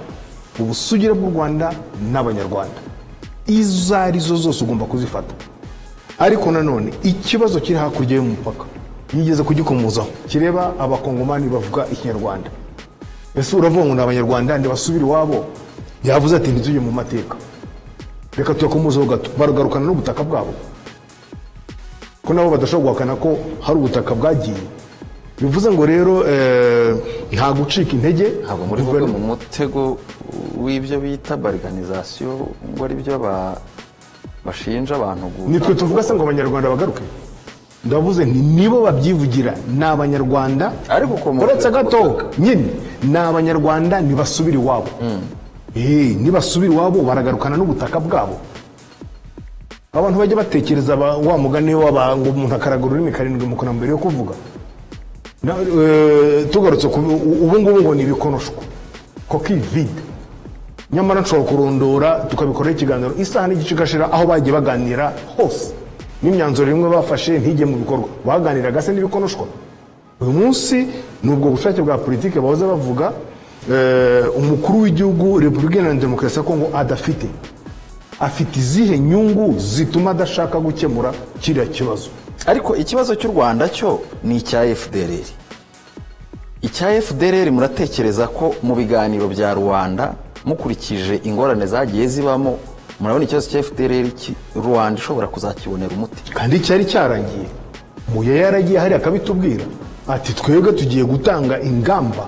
ubusugire bw'u rwanda n'abanyarwanda izo ari zo zose ugomba kuzifata ariko nanone ikibazo kiri hakurya y'umupaka yigeze kugikomozaho kireba abakongomani bavuga ikinyarwanda ese uravuga ngo ni abanyarwanda ntibasubire iwabo yavuze ati ntitujye mu mateka reka tuyakomozeho gato baragarukana n'ubutaka bwabo ko nabo badashobora guhakana ko hari ubutaka bwagiye bivuze ngo rero eh, nta gucika intege ntabwo muri bumwe guverinoma mu mutego w'ibyo bita bariganizasiyo ngo ari byo ba- bashinja abantu gu- nitwe tuvuga se ngo abanyarwanda bagaruke ndavuze nti nibo babyivugira ni abanyarwanda Ariko ukomoka uretse ku gato butaka. nyine ni abanyarwanda ntibasubire iwabo Eh, nibasubire iwabo baragarukana n'ubutaka bwabo abantu bajya batekereza ba- wa mugani w'aba- ngo umuntu akaragura ururimi karindwi mu kanwa mbere yo kuvuga Na- eh, tugarutse ku ubu ngubu ngo ni ibikonoshwa koki vide nyamara nshobora kurondora tukabikoraho ikiganiro isaha n'igice igashira aho bagiye baganira hose n'imyanzuro imwe bafashe ntige mu bikorwa baganiraga se n'ibikonoshwa uyu munsi ni ubwo bushake bwa politiki bahoze bavuga eh, umukuru w'igihugu repubulika iharanira demokarasi ya kongo adafite afite izihe nyungu zituma adashaka gukemura kiriya kibazo ariko ikibazo cy'u rwanda cyo ni icya fdr icya fdr muratekereza ko mu biganiro bya rubanda mukurikije ingorane zagiye zibamo murabona ikibazo cya fdr ki- rubanda ishobora kuzakibonera umuti kandi cyari cyaragiye muya yaragiye hariya akabitubwira ati twebwe tugiye gutanga ingamba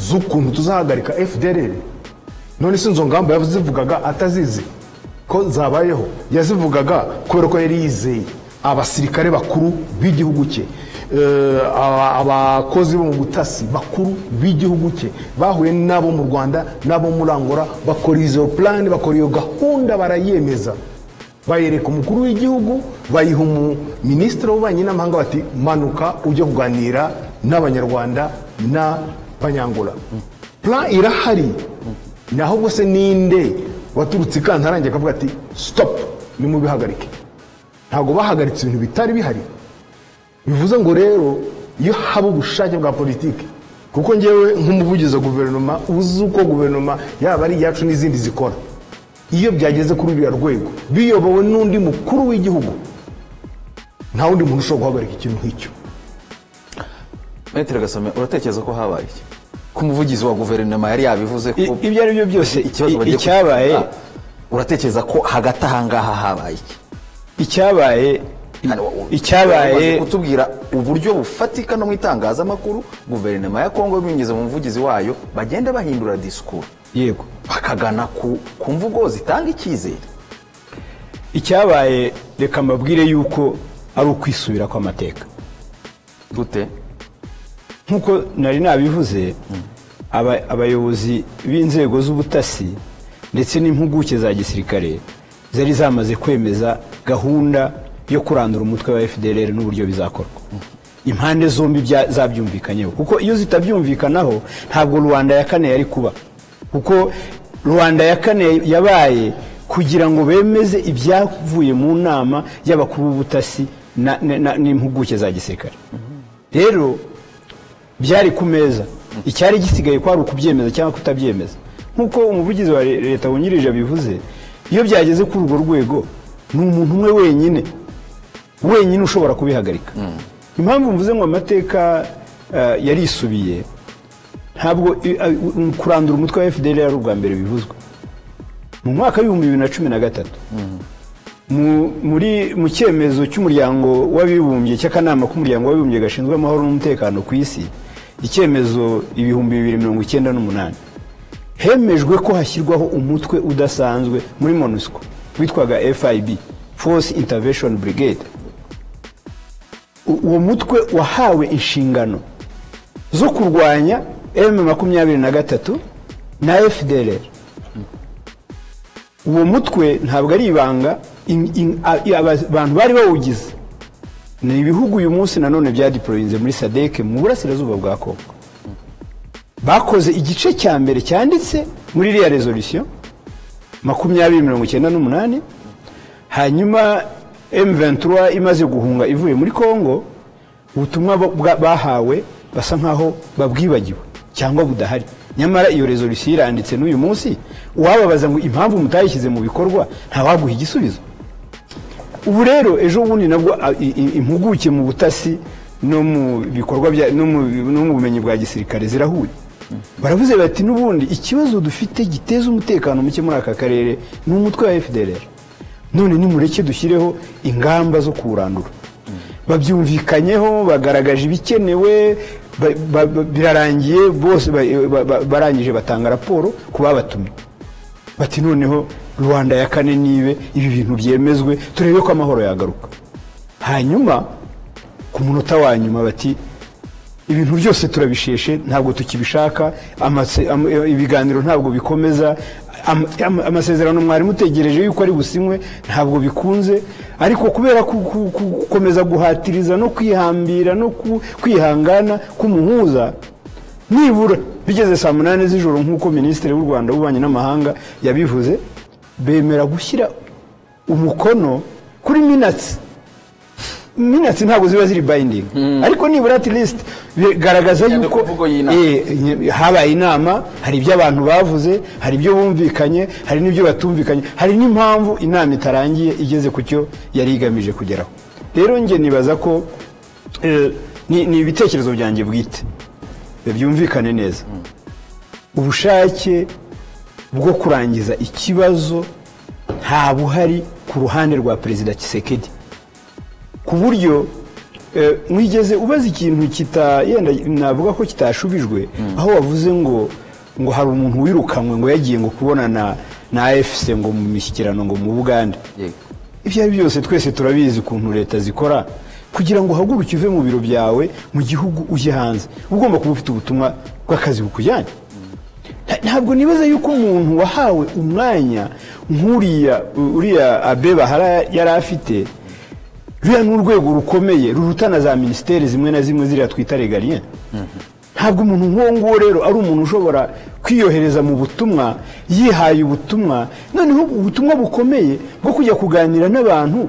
z'ukuntu tuzahagarika fdr none si izo ngamba yazivugaga atazizi ko zabayeho yazivugaga kubera ko yari yizeye abasirikare bakuru b'igihugu cye eh, aba- abakozi bo mu butasi bakuru b'igihugu cye bahuye n'abo mu rwanda n'abo muri angora bakora izo plan bakora iyo gahunda barayemeza bayereka umukuru w'igihugu bayiha minisitiri w'ububanyi n'amahanga bati manuka ujye kuganira n'abanyarwanda n'abanyangura plan irahari ni ahubwo se ninde waturutse i kantarange akavuga ati stop nimubihagarike ntabwo bahagaritse ibintu bitari bihari bivuze ngo rero iyo haba ubushake bwa politiki kuko ngewe nk'umuvugizi wa guverinoma uzi uko guverinoma yaba ari iyacu n'izindi zikora iyo byageze kuri uriya rwego biyobowe n'undi mukuru w'igihugu nta wundi muntu ushobora guhagarika ikintu nk'icyo metero gasome uratekereza ko habaye iki ko umuvugizi wa guverinoma yari yabivuze ko I- ibyo ari byo byose ikibazo i- bagiye ku- icyabaye Ah, uratekereza ko hagati ahangaha habaye iki icyabaye Hano, u- bamaze icyabaye kutubwira uburyo bufatika no mu itangazamakuru guverinoma ya kongo binyuze mu muvugizi wayo bagenda bahindura disikuru yego bakagana ku, ku mvugo zitanga icyizere icyabaye reka mbabwire yuko ari ukwisubira kw'amateka gute nk'uko nari nabivuze aba- abayobozi b'inzego z'ubutasi ndetse n'impuguke za gisirikare zari zamaze kwemeza gahunda yo kurandura umutwe wa fdr n'uburyo bizakorwa impande zombi bya- zabyumvikanyeho kuko iyo zitabyumvikanaho ntabwo rubanda ya kane yari kuba kuko rubanda ya kane yabaye kugira ngo bemeze ibyavuye mu nama y'abakuru b'ubutasi na- na- na- n'impuguke za gisirikare rero byari ku meza icyari gisigaye kwari ukubyemeza cyangwa kutabyemeza nk'uko umuvugizi wa le- leta wungirije abivuze iyo byageze kuri urwo rwego ni umuntu umwe wenyine wenyine ushobora kubihagarika impamvu mvuze ngo amateka eh, yarisubiye ntabwo i- a- u- kurandura umutwe wa fdr yari ubwa mbere bivuzwe mu mwaka w'ibihumbi bibiri na cumi na gatatu mu- muri mu cyemezo cy'umuryango w'abibumbye cy'akanama k'umuryango w'abibumbye gashinzwe amahoro n'umutekano ku isi icyemezo ibihumbi bibiri mirongo icyenda n'umunani hemejwe ko hashyirwaho umutwe udasanzwe muri monusco witwaga fib force intervention brigade U- uwo mutwe wahawe inshingano zo kurwanya m makumyabiri na gatatu na fdr uwo mutwe ntabwo ari ibanga in- in- a- i- aba- abantu bari bawugize ni ibihugu uyu munsi nanone byadiporoyinze muri sadeke mu burasirazuba bwa kongo bakoze igice cya mbere cyanditse muri iriya resolution makumyabiri mirongo icyenda n'umunani hanyuma M23 imaze guhunga ivuye muri Kongo ubutumwa bo- bwa- bahawe basa nkaho babwibagiwe cyangwa budahari nyamara iyo resolution iranditse n'uyu munsi uwababaza ngo impamvu mutayishyize mu bikorwa ntawaguha igisubizo ubu rero ejo bundi nabwo a- i- i- impuguke mu butasi no mu bikorwa bya no mu no mu bumenyi bwa gisirikare zirahuye baravuze bati n'ubundi ikibazo dufite giteza umutekano muke muri aka karere ni umutwe wa FDLR none nimureke dushyireho ingamba zo kuwurandura babyumvikanyeho bagaragaje ibikenewe ba- ba- ba- birarangiye bose ba- ba- ba- barangije batanga raporo ku babatumye bati noneho rwanda ya kane nibe ibi bintu byemezwe turebe ko amahoro yagaruka hanyuma ku munota wa nyuma bati ibintu byose turabisheshe ntabwo tukibishaka amase- am- ibiganiro ntabwo bikomeza am- am- amasezerano mwarimu utegereje yuko ari businywe ntabwo bikunze ariko kubera ku- ku- ku- gukomeza guhatiriza no kwihambira no ku- kwihangana k'umuhuza nibura bigeze saa munani z'ijoro nk'uko minisitiri w'u rwanda w'ububanyi n'amahanga yabivuze bemera gushyira umukono kuri minatsi minatsi ntabwo ziba ziri bayindingi ariko nibura at least bigaragaza Yandika yuko imvugo y'inama. Eh, Eh, habaye inama hari ibyo abantu bavuze hari ibyo bumvikanye hari n'ibyo batumvikanye hari n'impamvu inama itarangiye igeze ku cyo yari igamije kugeraho rero njye nibaza ko eh, ni ni ibitekerezo byanjye bwite Eh, byumvikane neza ubushake bwo kurangiza ikibazo nta buhari ku ruhande rwa perezida kisekedi ku buryo eh, mwigeze ubaza ikintu kita yenda navuga ko kitashubijwe aho wavuze ngo ngo hari umuntu wirukanwe ngo yagiye ngo kubonana na AFC ngo mu mishyikirano ngo mu Buganda Yego. ibyo ari byo byose twese turabizi ukuntu leta zikora kugira ngo uhaguruke uve mu biro byawe mu gihugu ujye hanze uba ugomba kuba ufite ubutumwa bw'akazi bukujyanye Nta- ntabwo nibaza yuko umuntu wahawe umwanya nk'uriya uriya abe bahara yari afite ruriya ni urwego rukomeye ruruta na za minisiteri zimwe na zimwe ziriya twita regaliyen ntabwo umuntu nk'uwo nguwo rero ari umuntu ushobora kwiyohereza mu butumwa yihaye ubutumwa noneho ubutumwa bukomeye bwo kujya kuganira n'abantu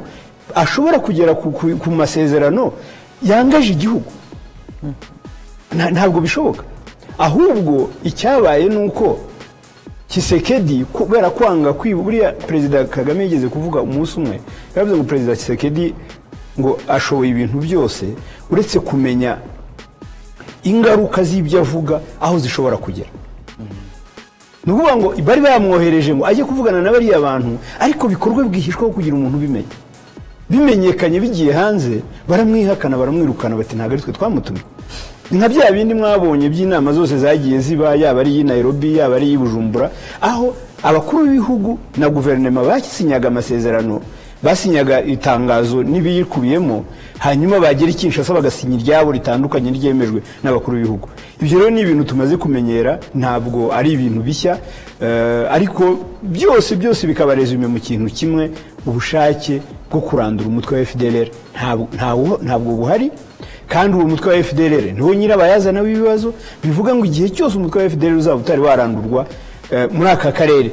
ashobora kugera ku, ku, ku masezerano yangaje igihugu Nta- ntabwo bishoboka ahubwo icyabaye ni uko kisekedi kubera kwanga kwiba buriya perezida kagame yigeze kuvuga umunsi umwe yaravuze ngo perezida kisekedi ngo ashoboye ibintu byose uretse kumenya ingaruka z'ibyo avuga aho zishobora kugera ni ukuvuga ngo bari bamwohereje ngo ajye kuvugana na bariya bantu ariko bikorwe bwihishwa aho kugira umuntu ubimenya bimenyekanye bigiye hanze baramwihakana baramwirukana bati ntabwo ari twe twamutumye Ni nka bya bindi mwabonye by'inama zose zagiye ziba yaba ari iy'i Nairobi yaba ari iy'i Bujumbura aho abakuru b'ibihugu na guverinoma basinyaga amasezerano basinyaga itangazo n'ibiyikubiyemo hanyuma bagera i Kinshasa bagasinya iryabo ritandukanye ryemejwe n'abakuru b'ibihugu ibyo rero ni ibintu tumaze kumenyera ntabwo ari ibintu bishya eh, ariko byose byose bikaba resume mu kintu kimwe ubushake bwo kurandura umutwe wa FDLR ntabwo- ntawo- ntabwo buhari kandi uwo mutwe wa FDLR niwo nyirabayazana w'ibibazo bivuga ngo igihe cyose umutwe wa FDLR uzaba utari warandurwa eh, muri aka karere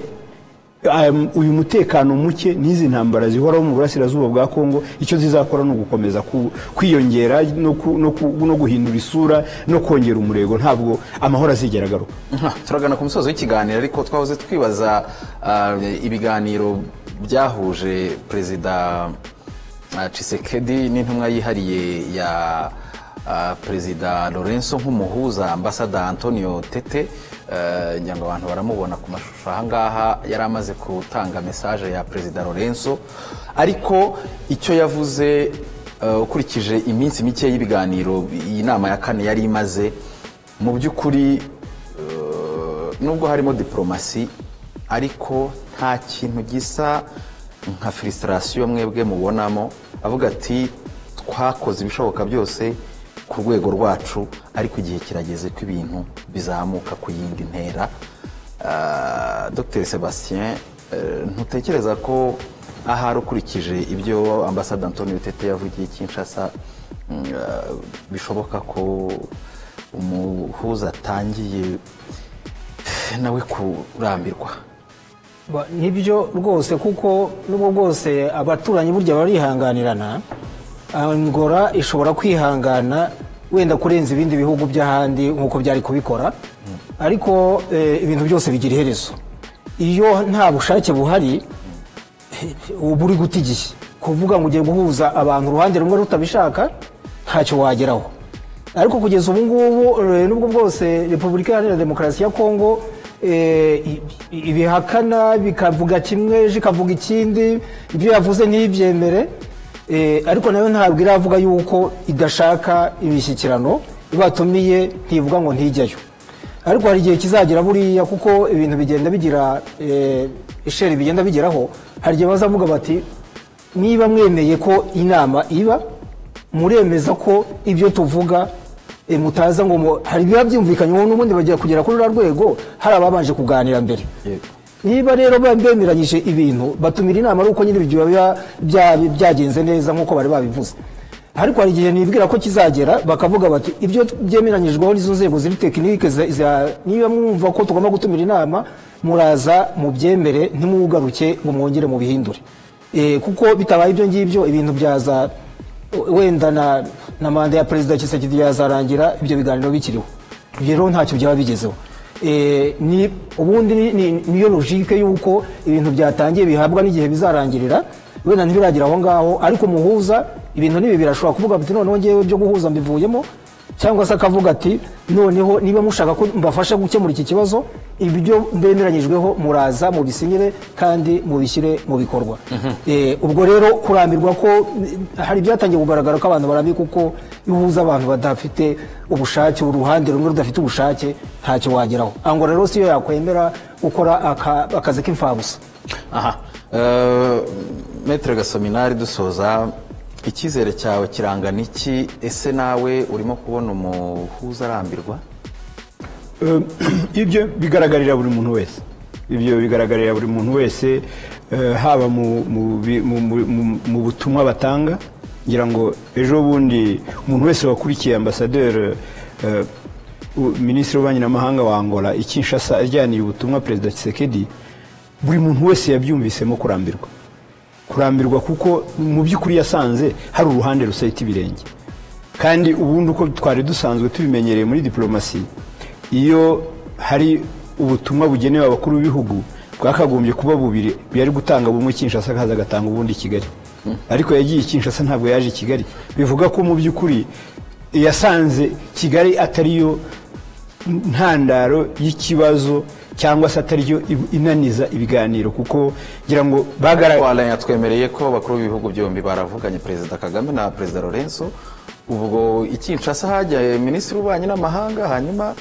Um, uyu mutekano muke n'izi ntambara zihoraho mu burasirazuba bwa Kongo icyo zizakora ni ugukomeza ku- kwiyongera no ku- no ku- no guhindura isura no kongera umurego ntabwo amahoro azigera agaruka Aha, turagana ku musozo w'ikiganiro ariko twahoze twibaza ah, ibiganiro byahuje perezida ah, Tshisekedi n'intumwa yihariye ya ah, perezida Lorenzo nk'umuhuza ambasada Antonio Tete eh, ngira ngo abantu baramubona ku mashusho aha ngaha yari amaze gutanga mesaje ya perezida Lorenzo ariko icyo yavuze eh, ukurikije iminsi mike y'ibiganiro iyi nama ya kane yari imaze mu by'ukuri nubwo harimo diporomasi ariko nta kintu gisa nka filisitasiyo mwebwe mubonamo avuga ati twakoze ibishoboka byose ku rwego rwacu ariko igihe kirageze ko ibintu bizamuka ku yindi ntera Ah, dr sebastien eh, ntutekereza ko ahari ukurikije ibyo ambasade antonio tete yavugiye i kinshasa mm, ah, bishoboka ko umuhuza atangiye nawe kurambirwa Ba- nibyo rwose kuko nubwo bwose abaturanyi burya barihanganirana angora ishobora kwihangana wenda kurenza ibindi bihugu by'ahandi nk'uko byari kubikora ariko eh, ibintu byose bigira iherezo iyo nta bushake buhari uba uri guta igihe kuvuga ngo ugiye guhuza abantu uruhande rumwe rutabishaka ntacyo wageraho ariko kugeza ubu ngubu eh, nubwo bwose repubulika iharanira demokarasi ya kongo eh, i- i- ibihakana bikavuga kimwe ejo ikavuga ikindi ibyo yavuze ntibyemere eh, ariko nayo ntabwo iravuga yuko idashaka imishyikirano ibatumiye ntivuga ngo ntijyayo ariko hari igihe kizagera buriya kuko ibintu bigenda bigira eh, isheri bigenda bigeraho hari igihe bazavuga bati niba mwemeye ko inama iba muremeza ko ibyo tuvuga eh, mutaza ngo mu- hari ibiba byumvikanye ubu n'ubundi bagiye kugera kuri ruriya rwego hari ababanje kuganira mbere niba rero bemeranyije ibintu batumira inama ari uko nyine ibyo biba bya- byagenze neza nk'uko bari babivuze ariko hari igihe nibwira ko kizagera bakavuga bati ibyo byemeranyijweho n'izo nzego ziri tekinike za- za- niba mwumva ko tugomba gutumira inama muraza mubyemere ntimugaruke ngo mwongere mubihindure Eh, kuko bitabaye ibyo ngibyo ibintu byaza wenda na, na manda ya perezida Tshisekedi yazarangira ibyo biganiro bikiriho ibyo rero ntacyo byaba bigezeho Eh, ni ubundi ni- ni- niyo logike y'uko ibintu byatangiye bihabwa n'igihe bizarangirira wenda ntibiragera aho ngaho ariko umuhuza ibintu n'ibi birashobora kuvuga ati noneho ngewe byo guhuza mbivuyemo cyangwa se akavuga ati noneho niba mushaka ko mbafasha gukemura iki kibazo ibyo bemeranyijweho muraza mubisinyire kandi mubishyire mu bikorwa Eh, ubwo rero kurambirwa ko eh, hari ibyatangiye kugaragara ko abantu barambye kuko iyo uhuza abantu badafite ubushake uruhande rumwe rudafite ubushake ntacyo wageraho ango rero siyo yakwemera gukora aka- akazi k'imfabusa aha Eh, metere gasominari dusoza icyizere cyawe kirangana iki ese nawe urimo kubona umuhuza arambirwa Eh, ibyo bigaragarira buri muntu wese ibyo bigaragarira buri muntu wese eh, haba mu- mu bi- mu- mu- mu- mu butumwa batanga ngira ngo ejo bundi umuntu wese wakurikiye ambasaderi eh, u- minisitiri w'ububanyi n'amahanga wa angola i kinshasa ajyaniye ubutumwa perezida Tshisekedi buri muntu wese yabyumvisemo kurambirwa kurambirwa kuko mu by'ukuri yasanze hari uruhande rusahita ibirenge kandi ubundi uko twari dusanzwe tubimenyereye muri diporomasi iyo hari ubutumwa bugenewe abakuru b'ibihugu bwakagombye kuba bubiri yari gutanga bumwe kinshasa akaza agatanga ubundi i kigali ariko yagiye i kinshasa ntabwo yaje i kigali bivuga ko mu by'ukuri yasanze kigali atariyo ntandaro y'ikibazo cyangwa se atariyo inaniza ibiganiro kuko ngira ngo bagaragaye twalanya yatwemereye ko abakuru b'ibihugu byombi baravuganye perezida kagame na perezida lorenzo ubwo i kinshasa hajyaye minisitiri w'ububanyi n'amahanga hanyuma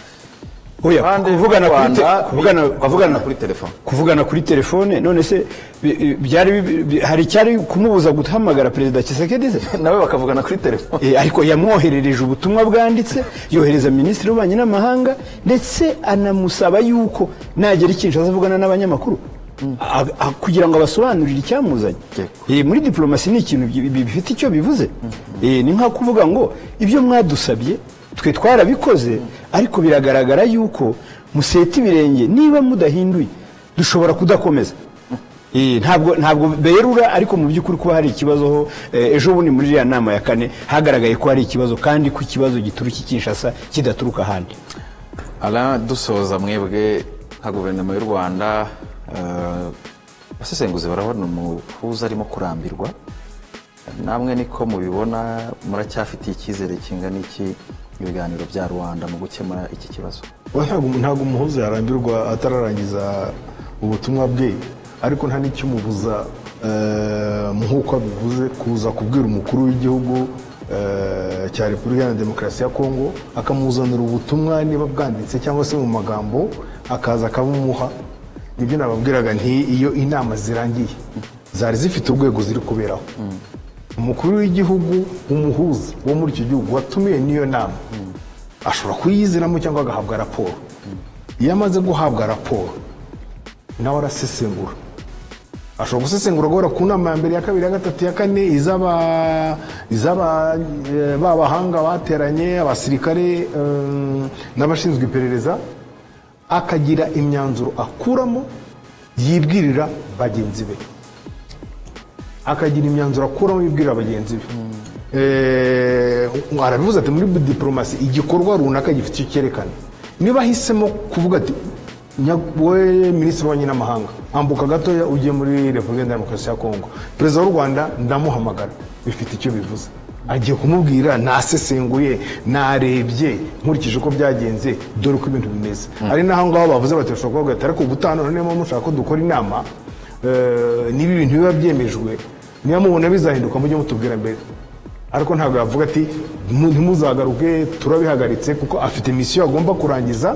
oya Abandi kuvugana b'u kuri Rwanda te- kuvugana bi- kuvugana kuri telefone. kuvugana kuri telefone none se bi- bi- byari bi- bi- hari icyari kumubuza guhamagara perezida Tshisekedi se nawe bakavugana kuri telefone Eh, ariko yamwoherereje ubutumwa bwanditse yohereza minisitiri w'ububanyi n'amahanga ndetse anamusaba yuko nagera icyinshi azavugana n'abanyamakuru A- a- kugira ngo abasobanurire icyamuzanye Yego. Eh, muri diporomasi ni ikintu bi- bi- bifite icyo bivuze Eh, ni nka kuvuga ngo ibyo mwadusabye twe twarabikoze ariko biragaragara yuko museta ibirenge niba mudahinduye dushobora kudakomeza Eh, ntabwo ntabwo berura ariko mu by'ukuri kuba hari ikibazo ho eh, ejo bundi muri iriya nama ya kane hagaragaye ko hari ikibazo kandi ko ikibazo gituruka i kinshasa kidaturuka ahandi ara dusoza mwebwe nka guverinoma y'u rwanda eh, abasesenguzi barabona umuhuza arimo kurambirwa namwe niko mubibona muracyafitiye icyizere kingana iki ibiganiro bya rubanda mu gukemura iki kibazo Oya, ntabwo ntabwo umuhuza yarambirwa atararangiza ubutumwa bwe ariko nta n'ikimubuza eh, nk'uko abivuze kuza kubwira umukuru w'igihugu eh, cya repubulika iharanira demokarasi ya kongo akamuzanira ubutumwa niba bwanditse cyangwa se mu magambo akaza akabumuha nibyo nababwiraga nti iyo inama zirangiye zari zifite urwego ziri kuberaho umukuru w'igihugu umuhuza wo muri icyo gihugu watumiwe n'iyo nama ashobora kuyiziramo cyangwa agahabwa raporo iyo amaze guhabwa raporo nawe arasesengura ashobora gusesengura guhera ku nama ya mbere ya kabiri ya gatatu ya kane iz'aba- iz'aba- eh, ba bahanga bateranye abasirikare eh, n'abashinzwe iperereza akagira imyanzuro akuramo yibwirira bagenzi be akagira imyanzuro akuramo yibwirira bagenzi be Eh, arabivuze ati muri diporomasi igikorwa runaka gifite icyo cyerekana niba ahisemo kuvuga ati "Nya- we minisitiri w'ububanyi n'amahanga ambuka gatoya ugiye muri repubulika iharanira demokarasi ya kongo perezida w'u rwanda ndamuhamagara bifite icyo bivuze agiye kumubwira nasesenguye narebye nkurikije uko byagenze dore uko ibintu bimeze hari n'aho ngaho bavuze bati bashobora kuvuga ati ariko ubutaha noneho niba mushaka ko dukora inama eh, niba ibintu biba byemejwe niba mubona bizahinduka mujye mutubwira mbere ariko ntabwo yavuga ati "Mu- ntimuzagaruke turabihagaritse kuko afite misiyo agomba kurangiza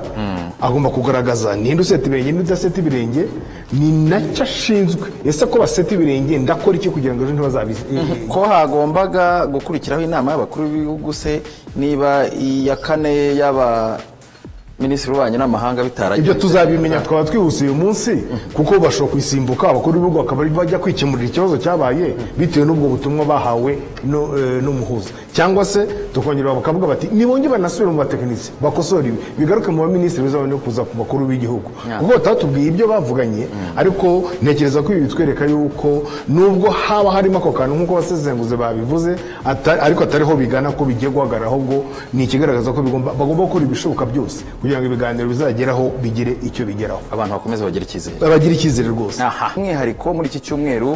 agomba kugaragaza ninde useta ibirenge ninde udaseta ibirenge ni nacyo ashinzwe ese ko baseta ibirenge ndakora iki kugira ngo ejo ntibazabizi ko hagombaga gukurikiraho inama y'abakuru b'ibihugu se niba iya kane y'aba minisitiri w'ububanyi n'amahanga ibyo bitaragiye tuzabimenya twaba twihuse uyu munsi kuko bashobora kuyisimbuka abakuru b'ibihugu bakaba bajya kwikemurira ikibazo cyabaye bitewe n'ubwo butumwa bahawe no- eh, n'umuhuza cyangwa se tukongera bakavuga bati nibongere banasubire mu batekinisiye bakosore ibi bigaruke mu baminisitiri bizabone kuza ku bakuru b'igihugu kuko batatubwiye ibyo bavuganye ariko ntekereza ko ibi bitwereka yuko nubwo haba harimo ako kantu nk'uko abasesenguzi babivuze ata- ariko atariho bigana ko bigiye guhagarara ahubwo ni ikigaragaza ko bigomba bagomba gukora ibishoboka byose kugira ngo ibiganiro bizageraho bigire icyo bigeraho abantu bakomeza bagira icyizere bagira icyizere rwose aha umwihariko muri iki cyumweru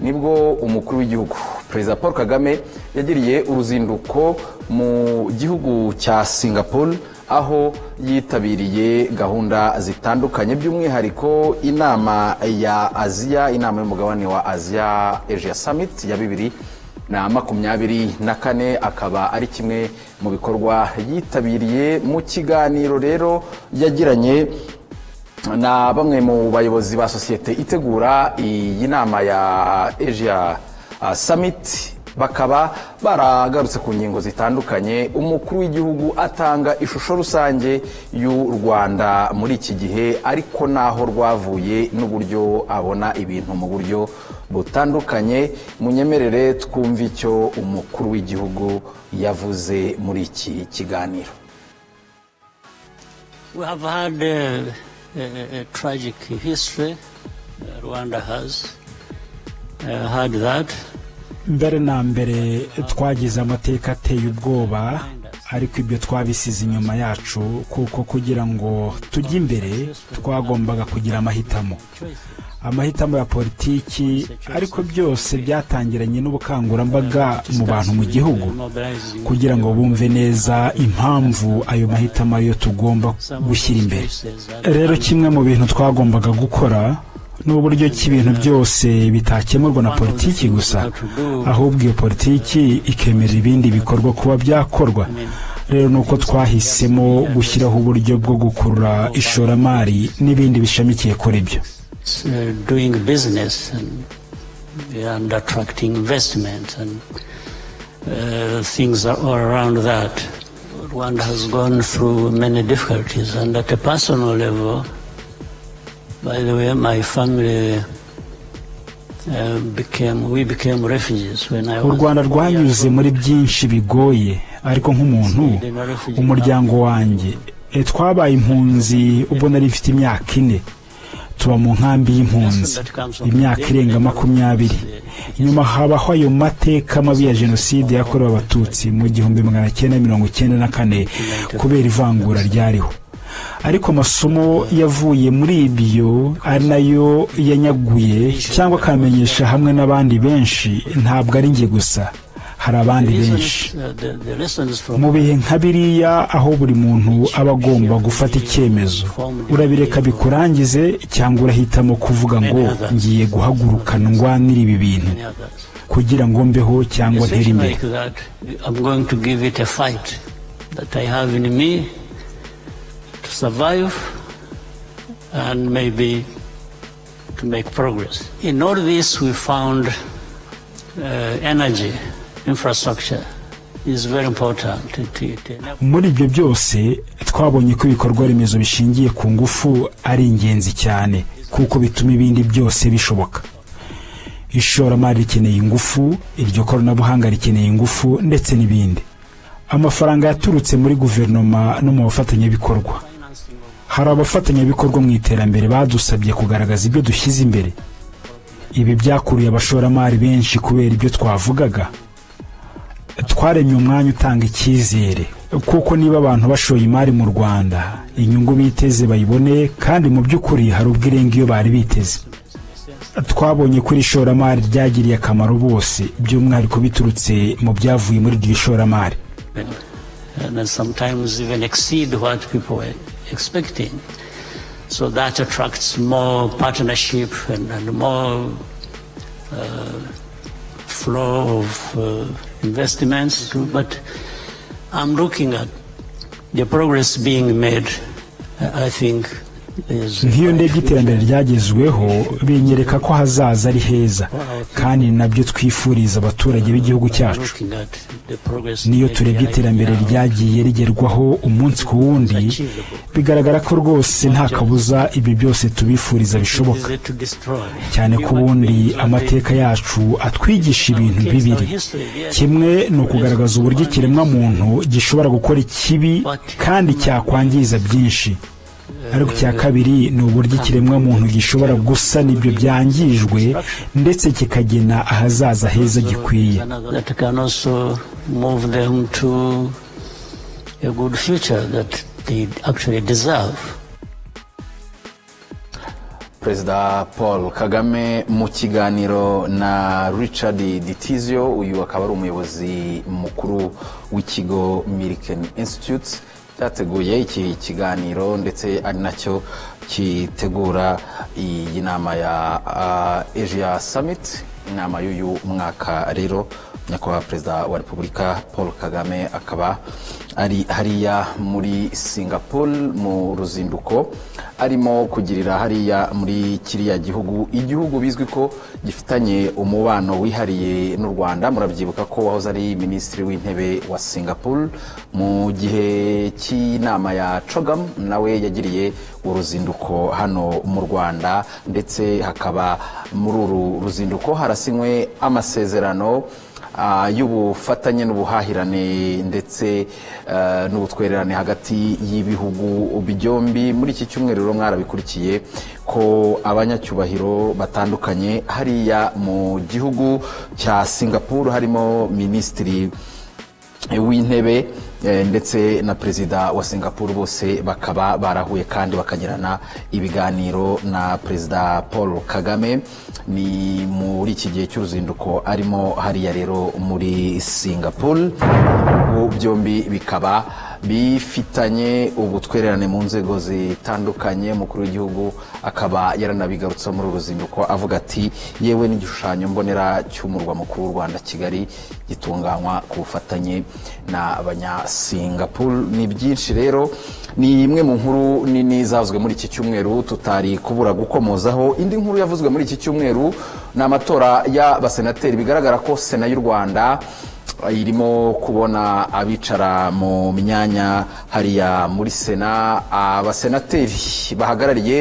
nibwo umukuru w'igihugu perezida paul kagame yagiriye uruzinduko mu gihugu cya singapore aho yitabiriye gahunda zitandukanye by'umwihariko inama ya aziya inama y'umugabane wa aziya asia summit ya bibiri na makumyabiri na kane akaba ari kimwe mu bikorwa yitabiriye mu kiganiro rero yagiranye na bamwe mu bayobozi ba sosiyete itegura iyi nama ya asia uh, summit bakaba baragarutse ku ngingo zitandukanye umukuru w'igihugu atanga ishusho rusange y'u rwanda muri iki gihe ariko n'aho rwavuye n'uburyo abona ibintu mu buryo butandukanye munyemerere twumve icyo umukuru w'igihugu yavuze muri iki kiganiro We have had uh, a, a tragic history. uh, Rwanda has uh, had that. mbere na mbere twagize amateka ateye ubwoba ariko ibyo twabisize inyuma yacu kuko kugira ngo tujye imbere twagombaga kugira amahitamo amahitamo ya politiki ariko byose byatangiranye n'ubukangurambaga mu bantu mu gihugu kugira ngo bumve neza impamvu ayo mahitamo ariyo tugomba gushyira imbere rero kimwe mu bintu twagombaga gukora ni uburyo ki ibintu byose bitakemurwa na politiki gusa ahubwo iyo politiki ikemera ibindi bikorwa kuba byakorwa rero ni uko twahisemo gushyiraho uburyo bwo gukurura ishoramari n'ibindi bishamikiye kuri byo It's, uh, doing business and, and attracting investment and uh, things are all around that. Rwanda has gone through many difficulties and at a personal level, by the way, my family uh, became, we became refugees when I u was rwanda rwanyuze muri byinshi bigoye ariko nk'umuntu umuryango wanjye e, twabaye impunzi ubwo nari mfite imyaka ine tuba mu nkambi y'impunzi imyaka irenga makumyabiri nyuma habaho ayo mateka mabi ya jenoside yakorewe abatutsi mu gihumbi magana cyenda mirongo icyenda na kane kubera ivangura ryariho ariko amasomo yavuye muri ibyo ari nayo yanyaguye cyangwa akamenyesha hamwe n'abandi benshi ntabwo ari njye gusa hari abandi benshi Reasons, uh, the, the lessons from mu bihe nka biriya aho buri muntu aba agomba gufata icyemezo urabireka bikurangize cyangwa urahitamo kuvuga ngo ngiye guhaguruka ndwanira ibi bintu many others. kugira ngo mbeho cyangwa ntere Decision imbere like that, I'm going to give it a fight that I have in me to survive and maybe to make progress. In all this, we found uh, energy, infrastructure is very important. It, it, it muri ibyo byose twabonye ko ibikorwa remezo bishingiye ku ngufu ari ingenzi cyane kuko bituma ibindi byose bishoboka ishoramari rikeneye ingufu iryo koranabuhanga rikeneye ingufu ndetse n'ibindi amafaranga yaturutse muri guverinoma no mu bafatanyabikorwa hari abafatanyabikorwa mu iterambere badusabye kugaragaza ibyo dushyize imbere ibi byakuriye abashoramari benshi kubera ibyo twavugaga twaremye umwanya utanga icyizere kuko niba abantu bashoye imari mu rwanda inyungu biteze bayibone kandi mu by'ukuri hari ubwo irenga iyo bari biteze twabonye ko iri shoramari ryagiriye akamaro bose by'umwihariko biturutse mu byavuye muri iryo shoramari and then sometimes even exceed what people were expecting. So that attracts more partnership and, and more uh, flow of uh, investments. But I'm looking at the progress being made. I I think is nk'iyo ndebye iterambere ryagezweho binyereka ko hazaza ari heza kandi ni nabyo twifuriza abaturage b'igihugu cyacu looking at the progress niyo made turebye right iterambere now. ryagiye rigerwaho umunsi ku wundi bigaragara ko rwose nta kabuza ibi byose tubifuriza bishoboka Easy to destroy. cyane ko ubundi amateka yacu atwigisha ibintu bibiri kimwe ni ukugaragaza uburyo ikiremwamuntu gishobora gukora ikibi kandi cyakwangiza byinshi ariko icya kabiri ni uburyo ikiremwamuntu gishobora gusana ibyo byangijwe ndetse kikagena ahazaza heza gikwiye that can also move them to a good future that they actually deserve. perezida paul kagame mu kiganiro na richard ditizio uyu akaba ari umuyobozi mukuru w'ikigo Milken institute cyateguye iki kiganiro ndetse ari nacyo kitegura iyi nama ya ah, asia summit inama y'uyu mwaka rero nyakubahwa perezida wa repubulika paul kagame akaba ari hariya muri singapore mu ruzinduko arimo kugirira hariya muri kiriya gihugu igihugu bizwi ko gifitanye umubano wihariye n'u rwanda murabyibuka ko wahoze ari minisitiri w'intebe wa singapore mu gihe cy'inama ya cogam nawe yagiriye uruzinduko hano mu rwanda ndetse hakaba muri uru ruzinduko harasinywe amasezerano ah, y'ubufatanye n'ubuhahirane ndetse eh, n'ubutwererane hagati y'ibihugu byombi muri iki cyumweru rero mwarabikurikiye ko abanyacyubahiro batandukanye hariya mu gihugu cya singapuru harimo minisitiri w'intebe eh, ndetse na perezida wa singapuru bose bakaba barahuye kandi bakagirana ibiganiro na perezida paul kagame ni muri iki gihe cy'uruzinduko arimo hariya rero muri singapuru Ibihugu byombi bikaba bifitanye ubutwererane mu nzego zitandukanye umukuru w'igihugu akaba yaranabigarutseho muri uru ruzinduko avuga ati yewe n'igishushanyo mbonera cy'umurwa mukuru w'u rwanda kigali gitunganywa ku bufatanye na abanyasingapuru ni byinshi rero ni imwe mu nkuru nini zavuzwe muri iki cyumweru tutari kubura gukomozaho indi nkuru yavuzwe muri iki cyumweru ni amatora y'abasenateri bigaragara ko sena y'u rwanda irimo kubona abicara mu myanya hariya muri sena abasenateri bahagarariye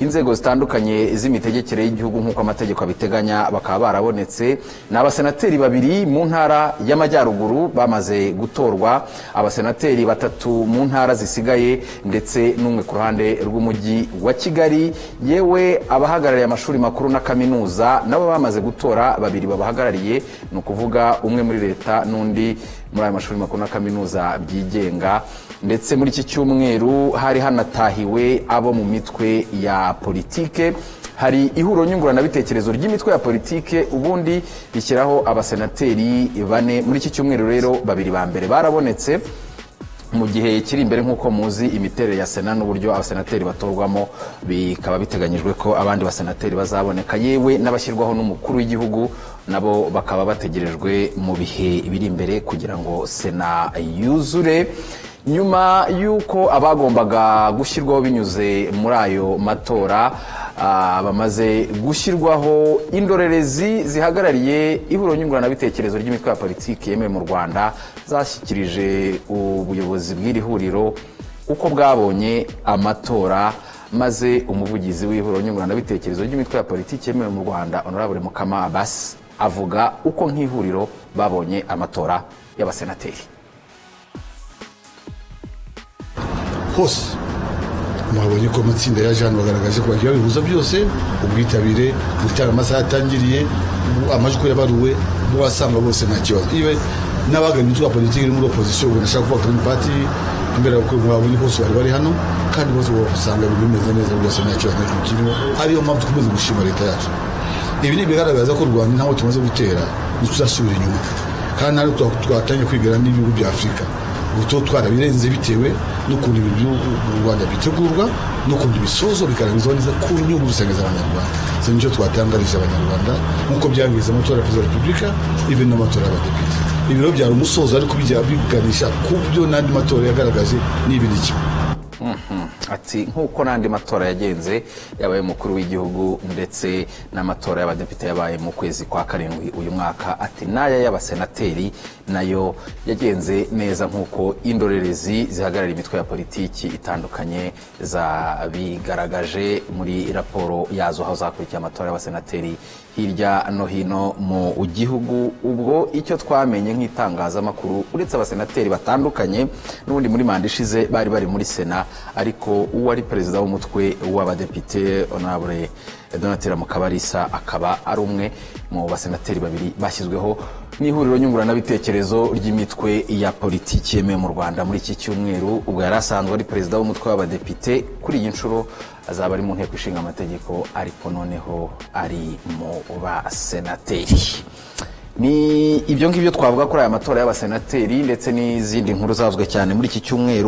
inzego zitandukanye z'imitegekere y'igihugu nk'uko amategeko abiteganya bakaba barabonetse ni abasenateri babiri mu ntara y'amajyaruguru bamaze gutorwa abasenateri batatu mu ntara zisigaye ndetse n'umwe ku ruhande rw'umujyi wa kigali yewe abahagarariye amashuri makuru na kaminuza nabo bamaze gutora babiri babahagarariye ni ukuvuga umwe muri leta n'undi muri ayo mashuri makuru na kaminuza byigenga ndetse muri iki cyumweru hari hanatahiwe abo mu mitwe ya politike hari ihuriro nyunguranabitekerezo ry'imitwe ya politike ubundi rishyiraho abasenateri bane muri iki cyumweru rero babiri ba mbere barabonetse mu gihe kiri imbere nk'uko muzi imiterere ya sena n'uburyo abasenateri batorwamo bikaba biteganyijwe ko abandi basenateri bazaboneka yewe n'abashyirwaho n'umukuru w'igihugu nabo bakaba bategerejwe mu bihe biri imbere kugira ngo sena yuzure nyuma y'uko abagombaga gushyirwaho binyuze muri ayo matora ah, bamaze gushyirwaho indorerezi zihagarariye ihuriro nyunguranabitekerezo ry'imitwe ya politiki yemewe mu rwanda zashyikirije ubuyobozi bw'iri huriro uko bwabonye amatora maze umuvugizi w'ihuriro nyunguranabitekerezo ry'imitwe ya politiki yemewe mu rwanda honorable mukama abasi avuga uko nk'ihuriro babonye amatora y'abasenateri hose mwabonye ko amatsinda yaje hano bagaragaje ko bagiye babihuza byose ubwitabire gutanga amasaha yatangiriye ubu amajwi yabaruwe bo wasanga bose nta kibazo iwe n'abagana imitwe ya politiki iri muri opozisiyo ubona ashaka kubaka green party imbere y'uko mwabonye bose bari bari hano kandi bose usanga ibintu bimeze neza rwose nta kibazo na kimwe kirimo ariyo mpamvu dukomeza gushima leta yacu ibi ni ibigaragaza ko u rwanda ntaho tumaze gutera ntituzasubira inyuma kandi ntabwo twa- twatangiye kwigana n'ibihugu bya afurika ubu tuba twarabirenze bitewe n'ukuntu ibintu by'u- mu rwanda bitegurwa n'ukuntu ibisozo bigaragazwa neza ku nyungu rusange z'abanyarwanda icyo nicyo twatangarije abanyarwanda nk'uko byangiza amatora ya perezida wa repubulika ibi n'amatora y'abadepite ibi rero byari umusozo ariko bijya biganisha ku byo n'andi matora yagaragaje ni ibi ni kimwe ati nk'uko n'andi matora yagenze yabaye umukuru w'igihugu ndetse n'amatora y'abadepite yabaye mu kwezi kwa karindwi uyu mwaka ati n'aya y'abasenateri nayo yagenze neza nk'uko indorerezi zihagarara imitwe ya politiki itandukanye zabigaragaje muri raporo yazo aho zakurikiye amatora y'abasenateri hirya no hino mu gihugu ubwo icyo twamenye nk'itangazamakuru uretse abasenateri batandukanye n'ubundi muri manda ishize bari bari muri sena ariko uwo ari perezida w'umutwe w'abadepite onabure donatira mukabarisa akaba ari umwe mu basenateri babiri bashyizweho n'ihuriro nyunguranabitekerezo ry'imitwe ya politiki yemewe mu rwanda muri iki cyumweru ubwo yari asanzwe ari perezida w'umutwe w'abadepite kuri iyi nshuro azaba ari mu nteko ishinga amategeko ariko noneho ari mu basenateri ni ibyo ngibyo twavuga kuri aya matora y'abasenateri ndetse n'izindi nkuru zavuzwe cyane muri iki cyumweru